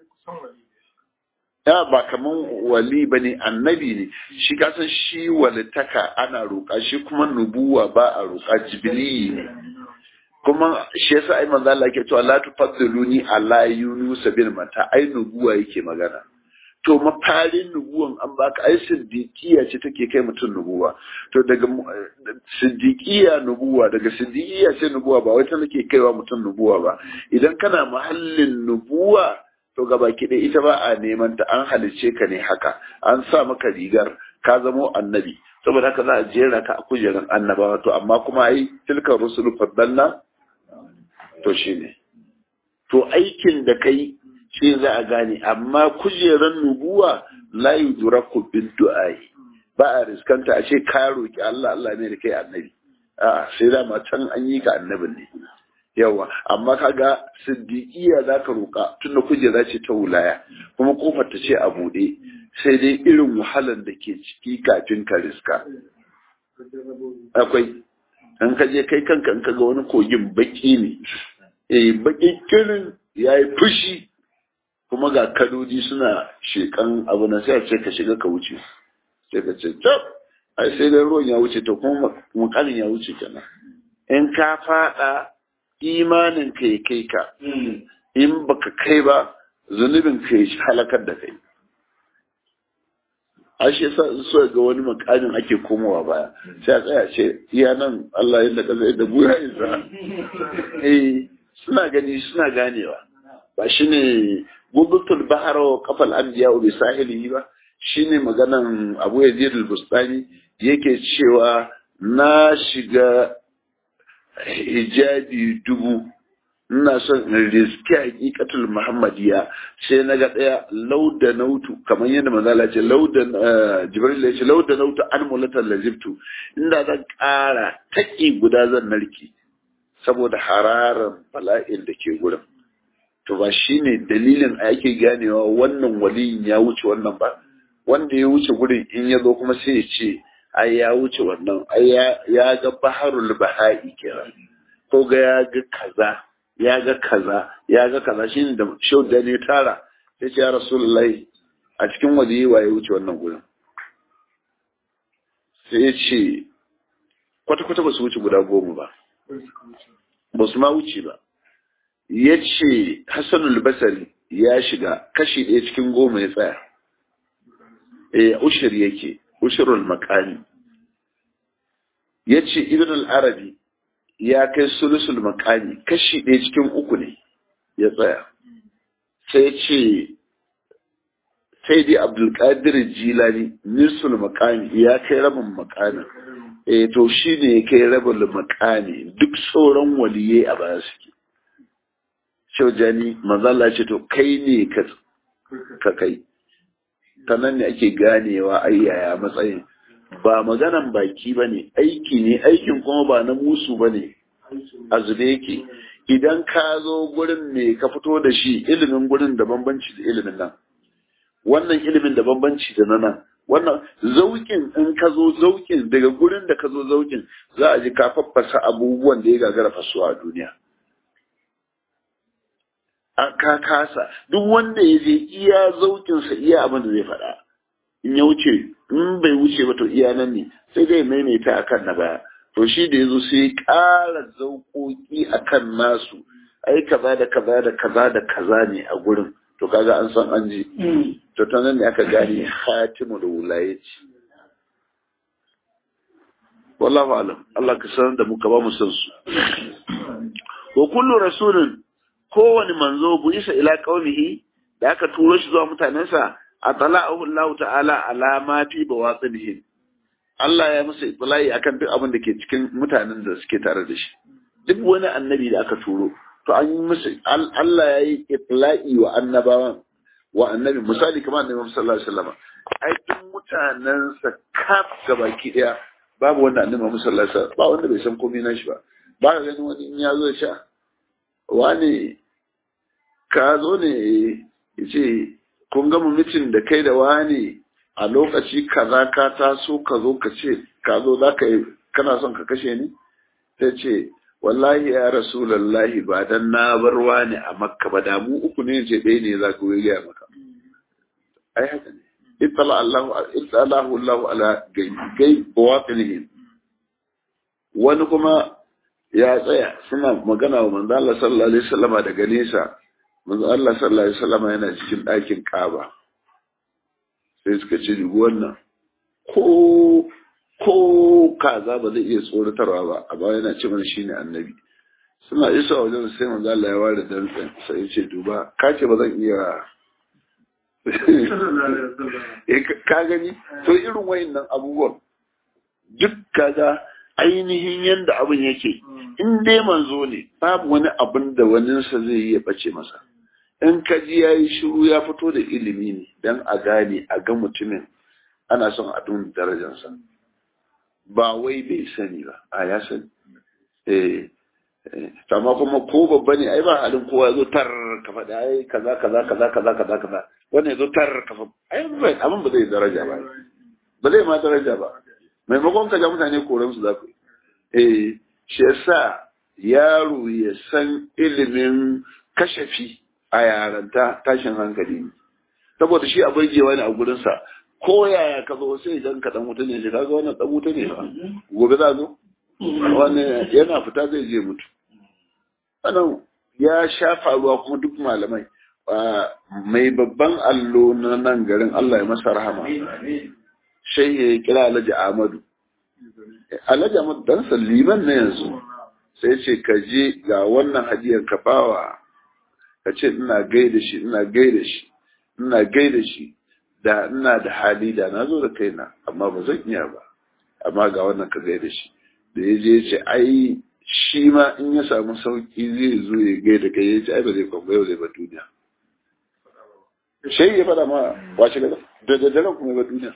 ya ba kaman wali ba ne annabi ne shi kasan shi walitaka ana roƙa shi kuma nubuwa ba a roƙa jibili ne kuma shi yasa ai manzo Allah yake cewa la tufaddiluni ala yunus bin mata ai nubuwa yake magana to mafarin nubuwan an baka ai siddiqiya ce take kai mutum nubuwa to daga siddiqiya nubuwa daga siddiqiya sai nubuwa ba wai ta nake kaiwa mutum nubuwa ba idan kana mahallin nubuwa to gaba ki ita ba a neman ta an halice ka ne haka an sa maka rigar ka zamo annabi saboda haka za a jera ka a kujerar annabawa to amma kuma ai tilka rusulu faddalna to shi ne to aikin da kai shi za a gane amma kujerar nubuwa la yudraku bin du'ai ba a riskanta a ce ka roki Allah Allah ne da kai annabi a sai da ma can an yi ka annabin ne yawa amma kaga siddiqiya zaka roka tunda kujera ce ta wulaya kuma kofar ta ce a bude sai dai irin wahalar da ke ciki kafin ka riska akwai an ka je kai kanka in ka ga wani kogin baki ne eh baki kirin ya yi fushi kuma ga kadoji suna shekan abu na sai a ce ka shiga ka wuce sai ka ce tab ai sai dai ruwan ya wuce to kuma mukalin ya wuce kenan in ka fada imanin ka ya kai ka in baka kai ba zunubin ka ya halakar da kai a shi yasa so ga wani makamin ake komowa baya sai a tsaya ce iya nan Allah ya daga zai da buya isa eh suna gani suna ganewa ba shine gubutul bahar wa kafal anbiya bi sahili ba shine maganan Abu Yazid al-Bustani yake cewa na shiga hijabi dubu ina son in riski hakikatul muhammadiya sai na ga ɗaya lauda nautu kamar yadda manzala ce lauda jibril ya ce lauda nautu an mulatan lazibtu inda zan ƙara taƙi guda zan narki saboda hararan bala'in da ke gurin to ba shine dalilin a yake ganewa wannan waliyin ya wuce wannan ba wanda ya wuce gurin in ya zo kuma sai ya ce ai ya wuce wannan ai ya ga baharul baha'i kenan ko ga ya ga kaza ya ga kaza ya ga kaza shine da shau da ne tara sai ce ya rasulullahi a cikin waje waye wuce wannan gurin sai ya ce kwata-kwata ba su wuce guda goma ba ba su ma wuce ba ya ce hassanul basari ya shiga kashi ɗaya cikin goma ya tsaya eh ushir yake ushirul makani ya ce ibn al-arabi ya kai sulusul makani kashi ɗaya cikin uku ne ya tsaya sai ce sai dai abdulkadir jilani nisul makani ya kai rabin makani eh to shi ne ya kai rabin makani duk sauran waliyai a baya suke shaujani mazala ce to kai ne ka kai ta nan ne ake ganewa ayyaya matsayin ba maganan baki ba ne aiki ne aikin kuma ba na musu ba ne a zube yake idan ka zo gurin ne ka fito da shi ilimin gurin da bambanci da ilimin nan wannan ilimin da bambanci da na nan wannan zaukin in ka zo zaukin daga gurin da ka zo zaukin za a ji ka faffasa abubuwan da ya gagara fasuwa a duniya an ka kasa duk wanda ya je iya zaukinsa iya abin da zai faɗa in ya wuce in bai wuce ba to iya nan ne sai dai maimaita akan na baya to shi da ya zo sai ya ƙara zauƙoƙi akan nasu ai kaza da kaza da kaza da kaza ne a gurin to kaga an san an ji to ta nan ne aka gane hatimu da wulayaci wallahu alam Allah ka sanar da mu ka ba mu san su wa kullu rasulin kowani manzo bu isa ila qaumihi da aka turo shi zuwa mutanensa atala'ahu Allah ta'ala ala ma fi bawatinihim Allah ya musu itlai akan duk abin da ke cikin mutanen da suke tare da shi duk wani annabi da aka turo to an yi musu Allah ya yi itlai wa annabawan wa annabi misali kamar annabi sallallahu alaihi wasallam ai duk mutanensa kaf gabaki daya babu wanda annabi Muhammad sallallahu alaihi wasallam ba wanda bai san komai na shi ba ba ka ganin wani in ya zo sha wani ka zo ne ya ce kun gama mitin da kai da wani a lokaci kaza ka taso ka zo ka ce ka zo za ka yi kana son ka kashe ni ta ce wallahi ya rasulallahi ba dan na bar wani a makka ba da mu uku ne ce ɗaya ne za ka gaya maka ai haka ne ittala Allahu ittala Allah ala gai bawatinihim wani kuma ya tsaya suna magana wa manzo Allah sallallahu alaihi wasallama daga nesa manzo Allah sallallahu alaihi wasallama yana cikin ɗakin Kaaba sai suka ce dubu wannan ko ko kaza ba zai iya tsoratarwa ba amma yana ce mana shine annabi suna isa wajen sai manzo Allah ya ware dantsen sai ya ce duba ka ce ba zan iya ka gani to irin wayannan abubuwan duk kaga ainihin yanda abin yake in dai manzo ne babu wani abin da waninsa zai iya bace masa in ka ji ya yi shiru ya fito da ilimi ne don a gane a ga mutumin ana son a dun darajarsa ba wai bai sani ba a ya sani eh amma kuma ko babba ne ai ba halin kowa zo tar ka faɗa ai kaza kaza kaza kaza kaza kaza wannan ya zo tar ka faɗa ai abin ba zai daraja ba ba zai ma daraja ba maimakon ka ja mutane koran su za ku eh shi yasa yaro ya san ilimin kashafi a yaranta tashin hankali ne saboda shi a burgewa ne a gurinsa ko yaya ka zo sai idan ka dan wuta ne shi kaga wannan dan wuta ne ba gobe za zo wani yana fita zai je mutu wannan ya sha faruwa kuma duk malamai mai babban allo na nan garin Allah ya masa rahama sai ya kira Alhaji Ahmadu Alhaji Ahmadu dan liman ne yanzu sai ce ka je ga wannan hadiyar ka bawa ka ce ina gaida shi ina gaida shi ina gaida shi da ina da hali da na zo da kaina amma ba zan iya ba amma ga wannan ka gaida shi da ya je ce ai shi ma in ya samu sauki zai zo ya gaida kai ya ce ai ba zai kwamba yau zai ba duniya sai ya faɗa ma washe gaba da daddare kuma ya ba duniya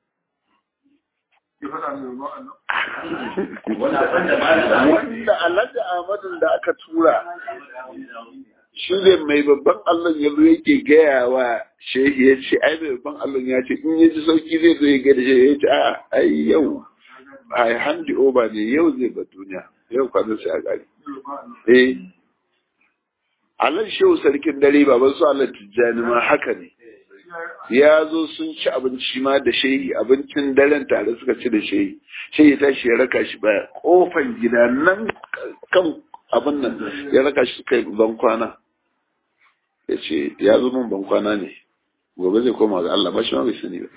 wanda alhaji ahmadun da aka tura shi ne mai babban allon ya zo yake gaya wa shehi ya ce ai mai babban allon ya ce in ya ji sauki zai zo ya gaya da shehi ya ce a ai yau ai handi oba ne yau zai ba duniya yau kwanan sai a gari eh Allah shehu sarkin dare baban su Allah tijjani ma haka ne ya zo sun ci abinci ma da shehi abincin daren tare suka ci da shehi shehi ta shi ya raka shi baya kofan gida nan kan abin nan ya raka shi suka yi ban kwana ya ce ya zo min ban kwana ne gobe zai koma ga Allah ba shi ma bai sani ba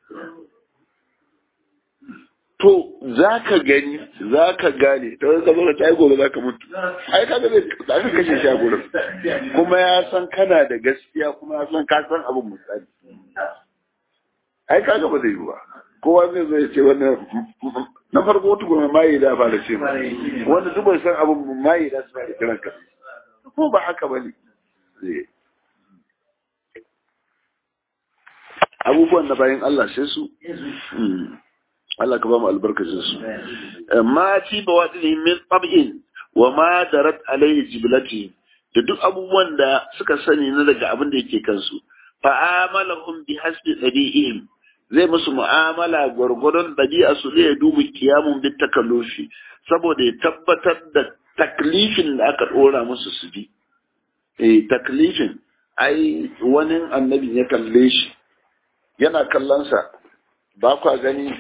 to za ka gani za ka gane ta wani ka zo da gobe za ka mutu ai ka zai za ka kashe shi a gurin kuma ya san kana da gaskiya kuma ya san ka san abin misali ai ka ba zai yi ba kowa zai zo ya ce wannan na farko wata goma mayi da fara ce wanda duk bai san abin mayi da su fara kiran ka ko ba haka ba ne abubuwan da bayan Allah sai su Allah ka ba mu albarkacin su ma ci ba wadi min tab'in wa ma darat alaihi jiblati da duk abubuwan da suka sani na daga abin da yake kansu fa amalahum bi hasbi dabi'ihim zai musu mu'amala gwargwadon dabi'a su ne ya dubu kiyamun bi takallufi saboda ya tabbatar da taklifin da aka dora musu su bi eh taklifin ai wani annabi ya kalle shi yana kallonsa ba kwa gani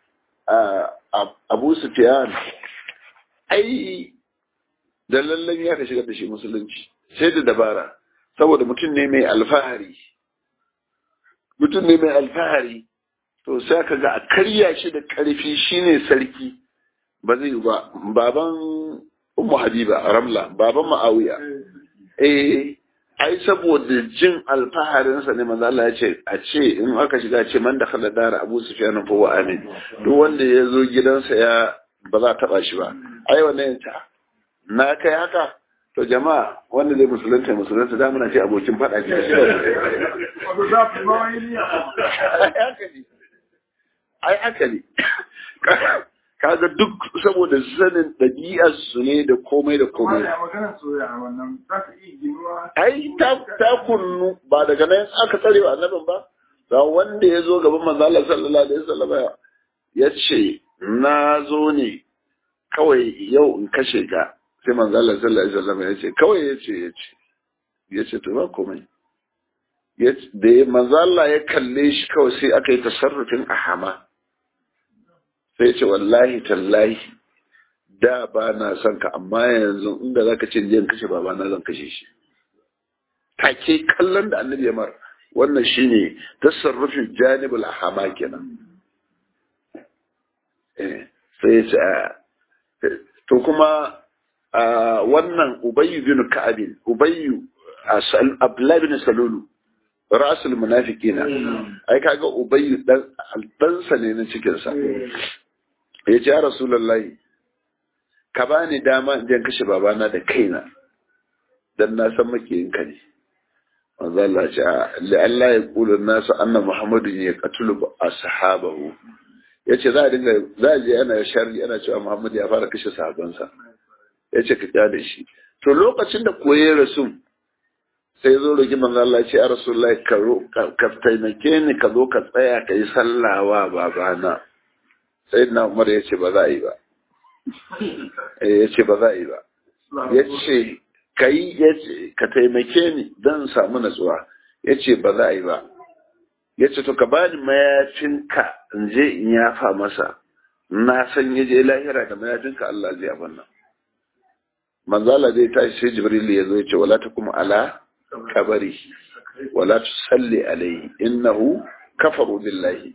abu sufiyan ai da lallan ya ka shigar da shi musulunci sai da dabara saboda mutum ne mai alfahari mutum ne mai alfahari to sai ka ga a karya shi da karfi shine sarki ba zai yi ba baban ummu habiba ramla baban ma'awiya eh ai saboda jin alfaharinsa ne manzo Allah ya ce a ce in aka shiga ce man da khala dara Abu Sufyan fa wa amin duk wanda ya zo gidansa ya ba za taba shi ba ai wannan ta na kai haka to jama'a wanda zai musulunta musulunta da muna ce abokin fada ce Wato za ku ma wani niyya. ai haka ne ai haka ne kaga duk saboda sanin ɗabi'ar su ne da komai da Amma komai da maganar soyayya a wannan za ka iya ginuwa. ai ta ta kunnu ba daga nan aka tsare wa annabin ba ga wanda ya zo gaban manzo Allah sallallahu alaihi wasallam ya ce na zo ne kawai yau in kashe ka sai manzo Allah sallallahu alaihi wasallam ya ce kawai ya ce ya ce ya ce to ba komai ya ce da ya- manzo Allah ya kalle shi kawai sai aka yi tasarrufin ahama sai ya ce wallahi tallahi da ba na son ka amma yanzu inda zaka ce jiyan kashe babana zan kashe shi take kallon da annabi ya mar wannan shine tasarrufin janibul ahama kenan eh sai ya ce a- to kuma a wannan ubayyu bin ka'abin ubayyu asal abdullah bin salulu rasul munafiqina ai kaga ubayyu dan ɗansa ne na cikin sa ya ce ya rasulullahi ka bani dama in je in kashe babana da kaina dan na san makiyinka ne manzo Allah ce la Allah ya kula nasu anna muhammadun ya qatulu ashabahu yace za a dinga za a je ana sharri ana cewa muhammad ya fara kashe sahabansa yace ka kyale shi to lokacin da koye rasul sai zo roki manzo Allah ya ce ya rasulullahi ka ro- ka ka taimake ni ka zo ka tsaya ka yi sallawa babana sai na umar ya ce ba za a yi ba Eh, ya ce ba za a yi ba ya ce ka yi ya ce ka taimake ni don samu natsuwa ya ce ba za a yi ba ya ce to ka bani mayafinka in je in yafa masa na san ya je lahira da mayafinka Allah zai abin nan manzala zai tashi sai jibril ya zo ya ce wala ta kuma ala kabari wala tu salli alaihi innahu kafaru billahi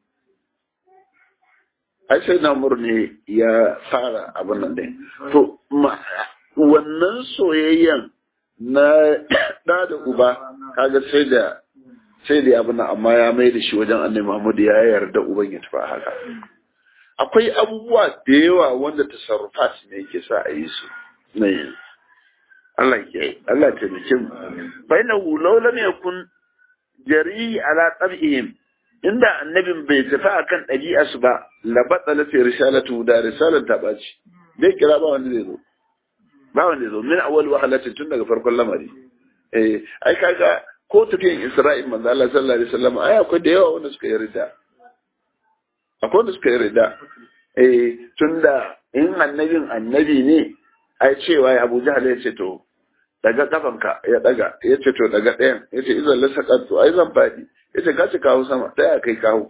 ai sai na ne ya fara abin nan dai to ma wannan soyayyen na da da uba kaga sai da sai da abin nan amma ya mai da shi wajen annabi Muhammad ya yarda uban ya tafi haka akwai abubuwa da yawa wanda tasarrufat ne yake sa a yi su ne Allah ke Allah ta bikin fa inna law lam yakun jari ala tab'ihim inda annabin bai tafi akan ɗabi'arsu ba la batsala fi risalatu da risalar ta ɓaci bai kira ba wanda zai zo ba wanda zai zo min awwal wahalati tun daga farkon lamari eh ai kaga ko tafiyan Isra'il manzo Allah sallallahu alaihi wasallam ai akwai da yawa wanda suka yarda akwai wanda suka yarda eh tunda in annabin annabi ne ai cewa ya Abu Jahl ya ce to daga kafanka ya daga ya ce to daga ɗayan ya ce izan lasaka to ai zan faɗi ya ce ka ci kawo sama ta ya kai kawo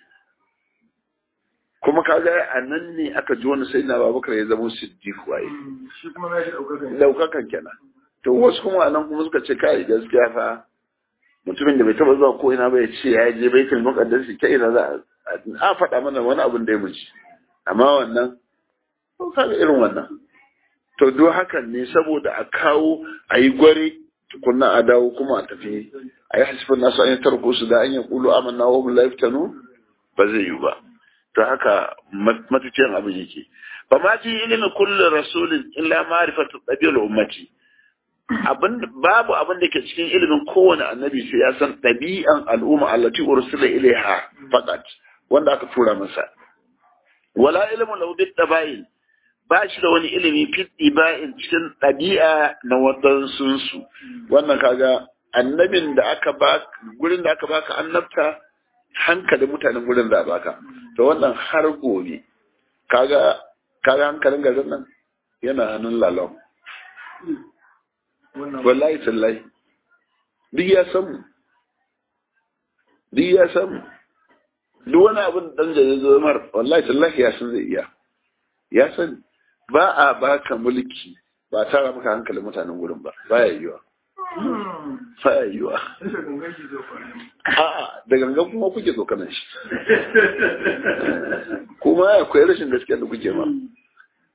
kuma kaga a nan ne aka ji wani sai na babakar ya zama siddiq waye Shi kuma na shi ɗaukar kai. daukakan kenan to wasu kuma nan kuma suka ce kai gaskiya fa mutumin da bai taba zuwa ko ina ba ya ce ya je baitul muqaddas ta ina za a a faɗa mana wani abin da ya muci amma wannan ko kaga irin wannan to duk hakan ne saboda a kawo a yi gware tukunna a dawo kuma a tafi a yi hasifin nasu an yi tarko su da an yi kulu amanna wa hum la yaftanu ba zai yi ba to haka matuciyan abin yake ba ma fi ilimin kullu rasulin illa ma'rifatu ɗabi'ar ummati abin babu abin da ke cikin ilimin kowane annabi sai ya san ɗabi'an al'umma allati ursila ilaiha faqat wanda aka tura masa wala ilmu lahu bit tabayin ba shi da wani ilimi fit iba'in cikin ɗabi'a na wadansun su wannan kaga annabin da aka ba gurin da aka baka annabta hankalin mutanen gurin da baka to wannan har gobe kaga kaga hankalin garin nan yana hannun lalon wallahi tallahi duk ya samu duk ya samu duk wani abin dan da ya zo mar wallahi tallahi ya san zai iya ya san ba a baka mulki ba tara maka hankalin mutanen gurin ba baya yiwa baya yiwa a'a da gangan kuma kuke tsokanan shi kuma akwai rashin gaskiya da kuke ma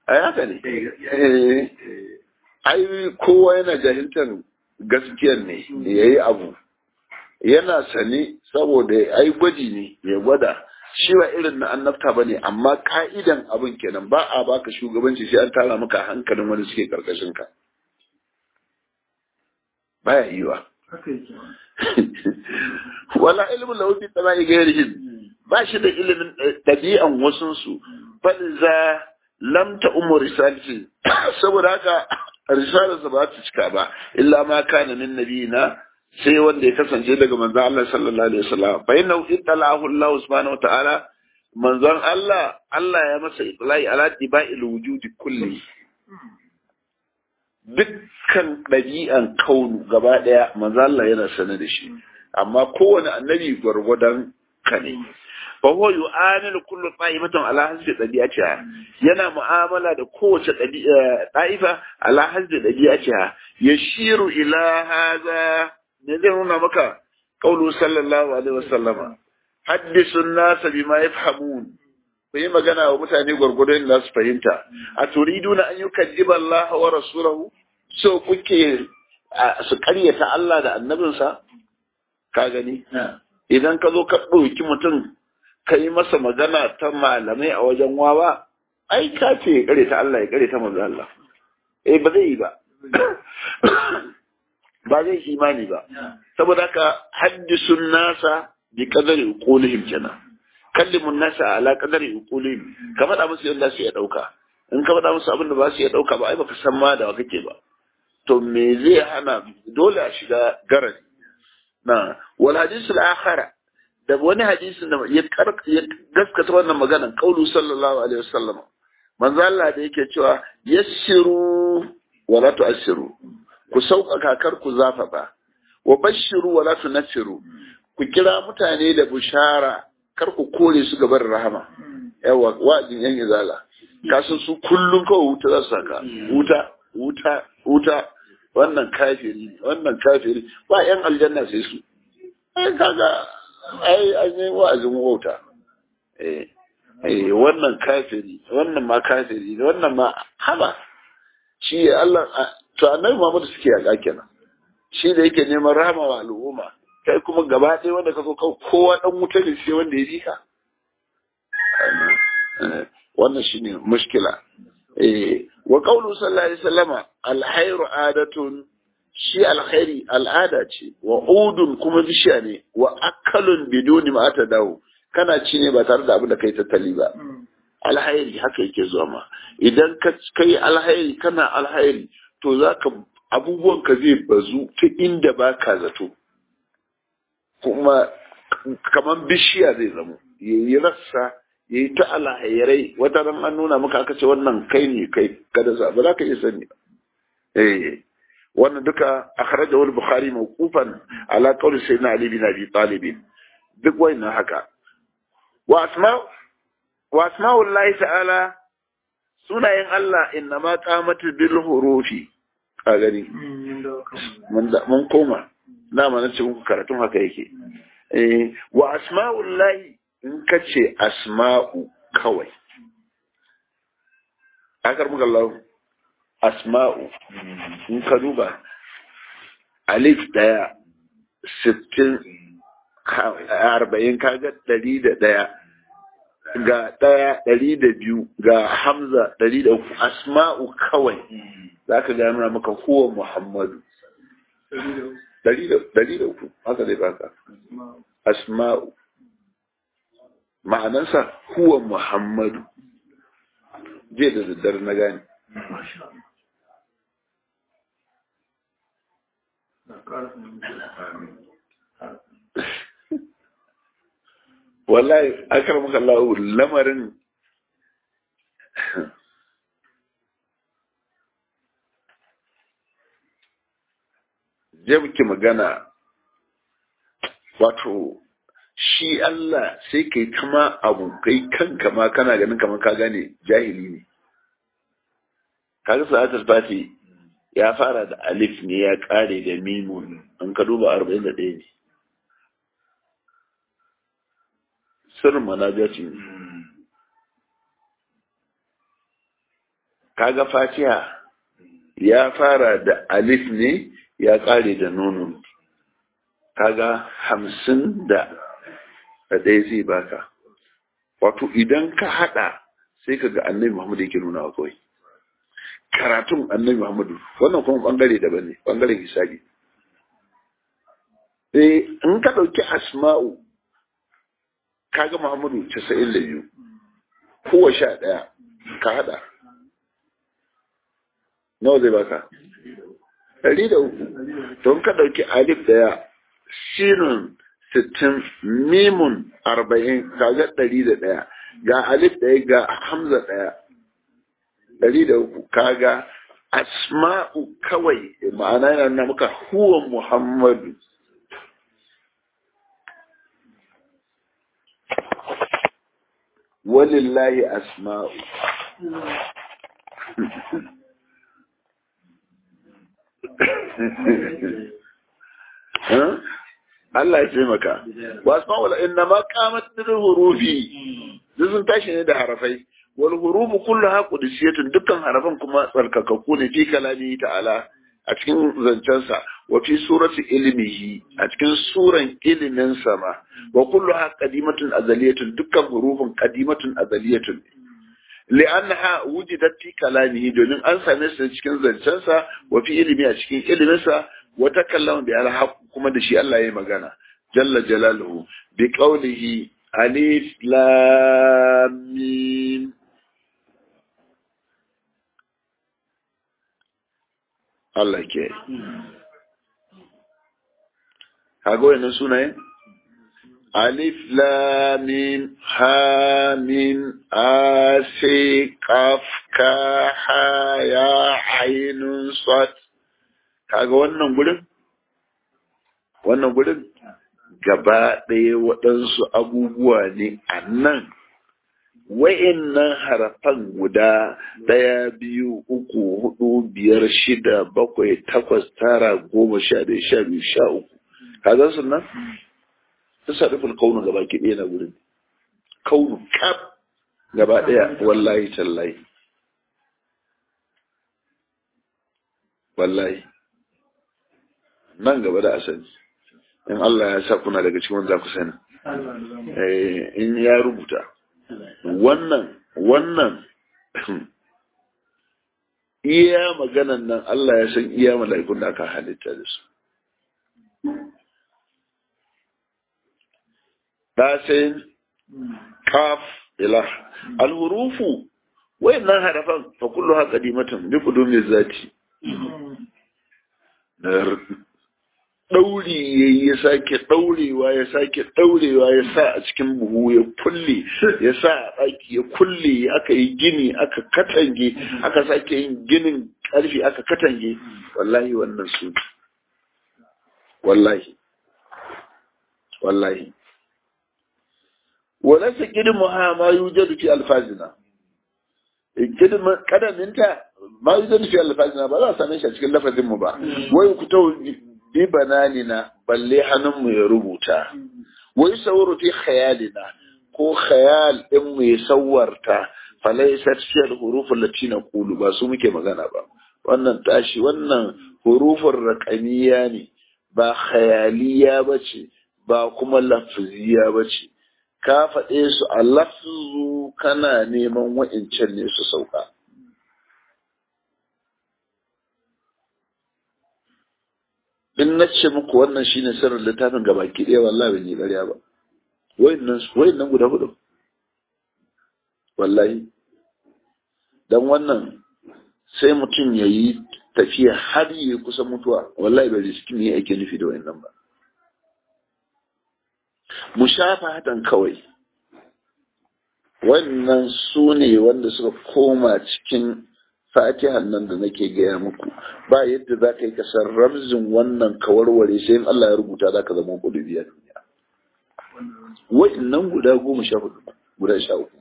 ai haka ne eh ai kowa yana jahiltar gaskiyar ne yayi abu yana sani saboda ai gwaji ne ya gwada shi ba irin na annabta bane amma ka'idan abin kenan ba a baka shugabanci sai an tara maka hankalin wani suke karkashin ka baya yiwa haka yake wala ilmu lahu bi tabai gairihim ba shi da ilimin dabi'an wasun su bal za lam ta umur risalati saboda haka risalarsa ba ta cika ba illa ma kana min nabiyina sai wanda ya kasance daga manzon Allah sallallahu alaihi wasallam fa inna ittalahu Allah subhanahu wa ta'ala manzon Allah Allah ya masa itlai ala tiba'il wujudi kulli dukkan ɗabi'an kaunu gaba ɗaya manzon Allah yana sane da shi amma kowane annabi gwargwadon ka ne fa huwa yu'amilu kullu ta'ifatin ala hasbi dabi'atiha yana mu'amala da kowace da'ifa ala hasbi dabi'atiha yashiru ila hadha ne zai nuna maka qaulu sallallahu alaihi wasallama haddisu an-nas bima yafhamun ku yi magana wa mutane gwargwadon da su fahimta a turiduna an yukaddiba Allah wa rasulahu so kuke su karyata Allah da annabinsa ka gani idan ka zo ka ɗauki mutum ka yi masa magana ta malamai a wajen wawa ai ka ce ya kare ta Allah ya kare ta manzo Allah eh ba zai yi ba ba zai imani ba saboda haka haddisun nasa bi qadari uqulihim kenan kallimun nasa ala qadari uqulihim ka faɗa musu yadda su ya dauka in ka faɗa musu abin da ba su ya dauka ba ai baka san ma da kake ba to me zai hana dole a shiga garari na wal hadisul akhara da wani hadisin da ya gaskata wannan maganan kaulu sallallahu alaihi wasallam manzo Allah da yake cewa yassiru wa la tu'assiru ku sauƙaƙa kar ku zafafa wa bashiru wa la tunfiru ku kira mutane da bushara kar ku kore su gaban rahama yawa wa'azin yan izala kasan su kullum kawai wuta za su saka wuta wuta wuta wannan kafiri wannan kafiri ba yan aljanna sai su ai kaga ai an yi wa'azin wauta eh eh wannan kafiri wannan ma kafiri wannan ma haba shi Allah to annabi Muhammad suke yaƙa kenan shi da yake neman rahama wa al'umma kai kuma gaba ɗaya wanda ka so kawai kowa dan wuta ne sai wanda ya ji ka wannan shine mushkila eh wa qawlu sallallahu alaihi wasallama alkhairu adatun shi alkhairi al'ada ce wa udun kuma bishiya ne wa akalun biduni ma ta dawo kana ci ne ba tare da abin da kai tattali ba alhairi haka yake zuwa ma idan ka kai alhairi kana alhairi to zaka abubuwan ka zai bazu ta inda ba ka zato kuma kamar bishiya zai zamo yayi rassa yayi ta alhairai wata ran an nuna maka aka ce wannan kai ne kai kada sa ba za ka iya sani eh wannan duka akhrajahu al-bukhari mawqufan ala qawli sayyidina ali bin abi talib duk wannan haka wa asma wa asma'ullahi ta'ala sunayen Allah inna ma qamatu bil hurufi ka gani mun koma na ma nace muku karatun haka yake eh wa asma'ullahi in kace asma'u kawai akar muka Allah asma'u in ka duba alif daya sittin arba'in kaga ɗari da ɗaya ga ɗaya ɗari da biyu ga hamza ɗari da uku asma'u kawai za ka gano maka huwa muhammadu ɗari da uku haka zai baka asma'u ma'anansa huwa muhammadu je da daddare na gane wallahi akar maka Allah lamarin je muke magana wato shi Allah sai kai kama abu kai kanka ma kana ganin kamar ka gane jahili ne kaga sa'atul fati ya fara da alif ne ya kare da mimun an ka duba 41 ne sirrin manajati ne kaga fatiha ya fara da alif ne ya kare da nono kaga hamsin da ɗaya zai baka wato idan ka haɗa sai ka ga annabi muhammadu yake nuna wa kawai karatun annabi muhammadu wannan kuma ɓangare daban ne ɓangaren hisabi eh in ka ɗauki asma'u kaga muhammadu casa'in da biyu kowa sha ɗaya ka haɗa nawa zai baka ɗari da uku don ka ɗauki alif ɗaya sinun sittin mimun arba'in kaga ɗari da ɗaya ga alif ɗaya ga hamza ɗaya ɗari da uku kaga asma'u kawai ma'ana yana nuna maka huwa muhammadu walillahi asma'u Allah ya taimaka. Wa asma wala inna ma qamat bil hurufi. Duk sun tashi ne da harafai. Wal hurufu kulluha qudusiyatun dukkan harafan kuma tsarkakakku ne fi kalami ta'ala a cikin zancensa wa fi surati ilmihi a cikin suran ilimin sama wa kulluha qadimatun azaliyatun dukkan hurufun qadimatun azaliyatun li'annaha wujidat fi kalamihi domin an same su cikin zancensa wa fi ilmi a cikin iliminsa wa takallama bi al kuma da shi Allah ya magana jalla jalaluhu bi qawlihi alif lam mim Allah ke kaga wannan sunayen alif lam mim ha mim a sai qaf ka ha ya ainun sad kaga wannan gurin wannan gurin gaba ɗaya waɗansu abubuwa ne a nan wa'innan harafan guda ɗaya biyu uku hudu biyar shida bakwai takwas tara goma sha ɗaya sha biyu sha uku kaga su nan ta sarrafin kaunu gaba ki ɗaya na gurin kaunu kaf gaba ɗaya wallahi tallahi wallahi nan gaba da asali in Allah ya sa kuna daga cikin wanda ku sani in ya rubuta wannan wannan iya maganan nan Allah ya san iya mala'ikun da aka halitta da su dasin kaf ila alhurufu wayannan harafan fa kulluha qadimatun bi qudumi zati ɗauri ya yi ya sake ɗaurewa ya sake ɗaurewa ya sa a cikin buhu ya kulle ya sa a ɗaki ya kulle aka yi gini aka katange aka sake yin ginin ƙarfi aka katange wallahi wannan su wallahi wallahi wala sa kidmu ha ma yujadu fi alfazina kidmu kadaminta ma yujadu fi alfazina ba za a same shi a cikin lafazin mu ba wai ku ta bi bananina balle hannunmu ya rubuta wai sauru fi khayalina ko khayal din mu ya sawarta falaisat fi al-huruf allati naqulu ba su muke magana ba wannan tashi wannan hurufin raqamiyya ne ba khayaliya bace ba kuma lafziya bace ka faɗe su a lafzu kana neman wa'incan ne su sauka in na ce muku wannan shine sirrin littafin gaba ki ɗaya wallahi ban yi ƙarya ba wayannan wayannan guda hudu wallahi dan wannan sai mutum ya yi tafiya har yi kusa mutuwa wallahi bai riski ne ake nufi da wayannan ba mushafahatan kawai wannan su ne wanda suka koma cikin fatihan nan da nake gaya muku ba yadda za ka yi kasar ramzin wannan kawarware sai in Allah ya rubuta za ka zama kudu biya duniya wa'innan guda goma sha hudu guda sha uku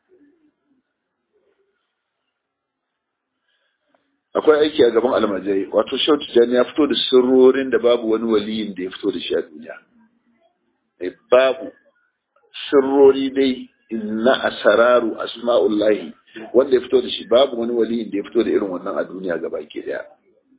akwai aiki a gaban almajirai wato shau tijjani ya fito da sirrorin da babu wani waliyin da ya fito da shi a duniya babu sirrori dai na asararu asma'ullahi wanda ya fito da shi babu wani waliyin da ya fito da irin wannan a duniya gaba ke daya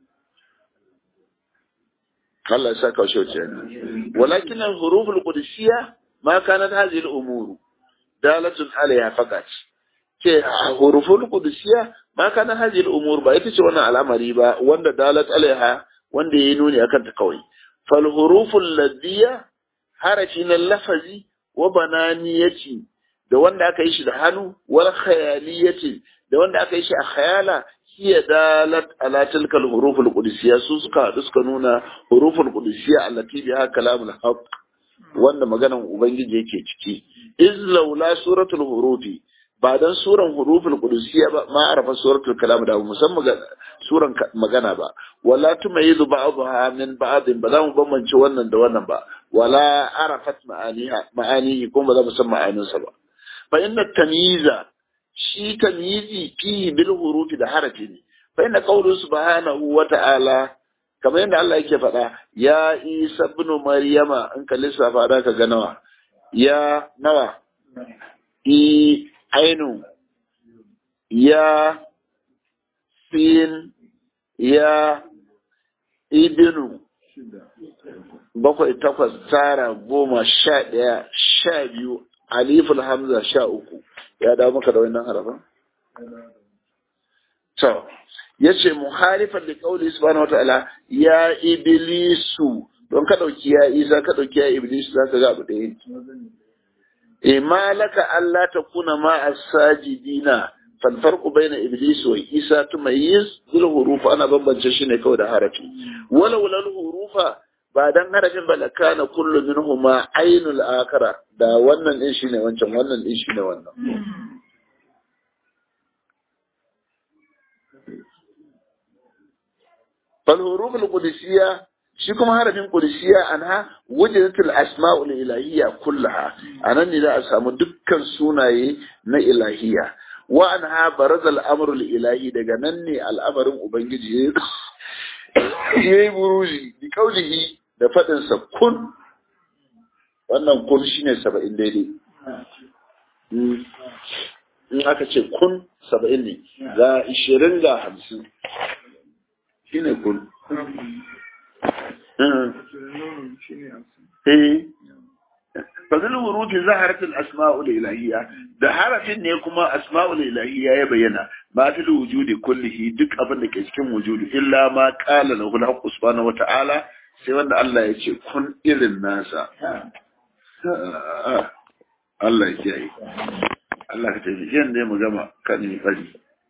Allah ya saka shi wuce ne walakin al-huruf al-qudusiyya ma kanat hadhihi al-umur dalatun alayha faqat ce huruful qudusiyya ma kanat hadhihi al-umur ba ita ce wannan al'amari ba wanda dalat alaiha wanda yayi nuni akan ta kawai fal huruful ladiyya harafi na lafazi wa bananiyati da wanda aka yi shi da hannu wal khayaliyati da wanda aka yi shi a khayala hiya dalat ala tilkal huruful qudusiyya su suka haɗu suka nuna huruful qudusiyya allati biha kalamul haqq wanda maganan ubangiji yake ciki iz laula suratul hurufi ba dan suran huruful qudusiyya ba ma arafa suratul kalam da musamman suran magana ba wala tumayizu ba'daha min ba'din ba za mu bambance wannan da wannan ba wala arafat ma'aniha ma'anihi kuma ba za mu san ma'aninsa ba fa inna tamyiza shi tamyizi fi bil hurufi da harafi ne fa inna qawlu subhanahu wa ta'ala kamar yadda Allah yake faɗa ya Isa ibn Maryama in ka lissafa da ka ga nawa ya nawa i ainu ya sin ya ibnu bakwai takwas tara goma sha ɗaya sha biyu aliful hamza sha uku ya dawo maka da wannan harafin? to ya ce muhalifan da kauli subhanahu wa ta'ala ya iblisu don ka ɗauki ya isa ka ɗauki ya iblisu za ka ga abu ɗaya e malaka Allah ta kuna ma as-sajidina fal farqu baina iblis wa isa tumayyiz bil huruf ana bambance shi ne kawai da harafi wala wala hurufa ba dan harafin ba la kana kullu minhuma ainul akara da wannan din shine wancan wannan din shine wannan fal huruf al qudusiyya shi kuma harafin qudusiyya anha wujidatul asma'ul ilahiyya kullaha anan ne za a samu dukkan sunaye na ilahiyya wa anha barazal amrul ilahi daga nan ne al'amarin ubangiji yayi buruzi bi kaulihi da fadin sa kun wannan kun shine 70 daidai in aka ce kun 70 ne ga 20 ga 50 shine kun fazil wuruti zaharatul asma'ul ilahiyya da harafin ne kuma asma'ul ilahiyya ya bayyana ma fil wujudi kullihi duk abin da ke cikin wujudi illa ma qala lahu al subhanahu wata'ala sai wanda Allah ya ce kun irin nasa Allah ya yi Allah ka tafi yan ne mu gama kan yi fari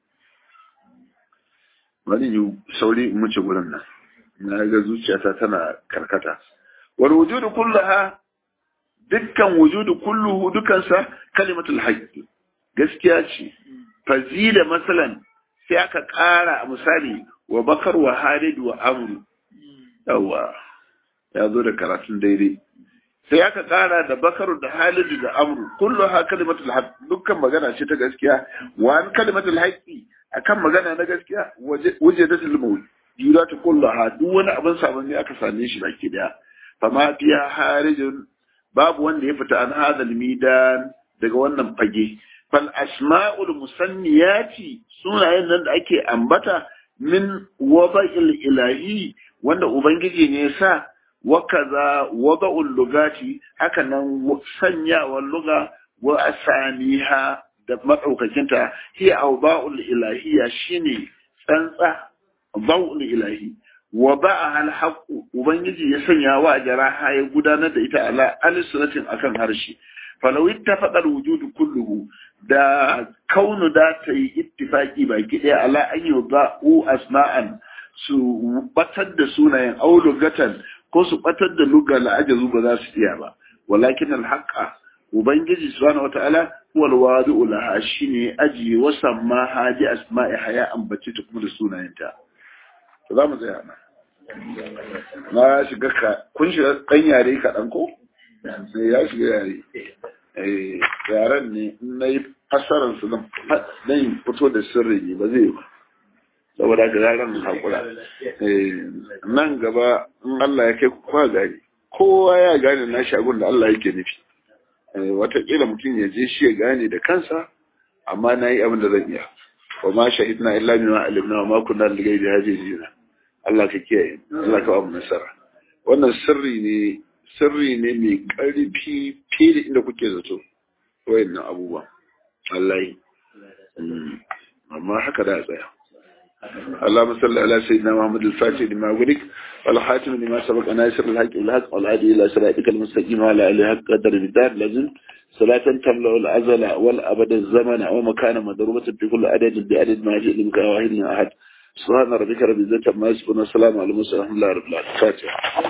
wani yi sauri mu ci gurin nan na ga zuciyata tana karkata wal wujudu kullaha dukkan wujudu kulluhu dukansa kalimatul haqqi gaskiya ce fazila masalan sai aka ƙara a misali wa bakar wa halid wa amru yawa ya zo da karatun daidai sai aka ƙara da bakar da halid da amru kulluha kalimatul haqq dukkan magana ce ta gaskiya wa an kalimatul haqqi akan magana na gaskiya wajadatul mawjud jura ta kullaha duk wani abin sabon ne aka same shi baki daya fama fiya harijin babu wanda ya fita an hadal midan daga wannan fage fal asma'ul musanniyati sunayen nan da ake ambata min wada'il ilahi wanda ubangiji ne sa wa kaza wada'ul lugati haka nan sanyawar luga wa asaniha da madaukakinta hiya awba'ul ilahiyya shine tsantsa ba'ul ilahi wa ba'a al haqqu ubangiji ya sanya wa jaraha ya gudanar da ita ala alisratin akan harshe falau ittafaqa al wujud kulluhu da kaunu da ta yi ittifaki baki daya ala an yudau asma'an su batar da sunayen aulugatan ko su batar da luga la ajazu ba za su iya ba walakin al haqqa ubangiji subhanahu wataala huwa al wadi'u laha shine aji wa samma haji asma'i haya ambace ta kuma da sunayenta to za mu tsaya nan na shiga ka kun shiga ɗan yare kaɗan ko? sai ya shiga yare yaren ne na yi fasarar su zan fito da sirri ne ba zai ba saboda ga yaren haƙura nan gaba in Allah ya kai kowa gane kowa ya gane na shagun da Allah yake nufi watakila mutum ya je shi ya gane da kansa amma na yi abin da zan iya wa ma shahidna illa bima alimna wa ma kunna lil ghaibi hafizina Allah ka kiyaye Allah ka ba mu nasara wannan sirri ne sirri ne mai ƙarfi fiye da inda kuke zato wayannan abubuwa wallahi amma haka da tsaya اللهم صل على سيدنا محمد الفاتح لما ولك والخاتم لما سبق ناصر الحق والحق والهادي الى صراطك المستقيم وعلى اله حق قدر الدار لازم صلاة تملأ الأزل والأبد الزمن ومكان مضروبة في كل عدد بعدد ما جئ لك واحد أحد سبحان ربك رب العزة عما يصفون والسلام على المرسلين الحمد لله رب العالمين فاتحة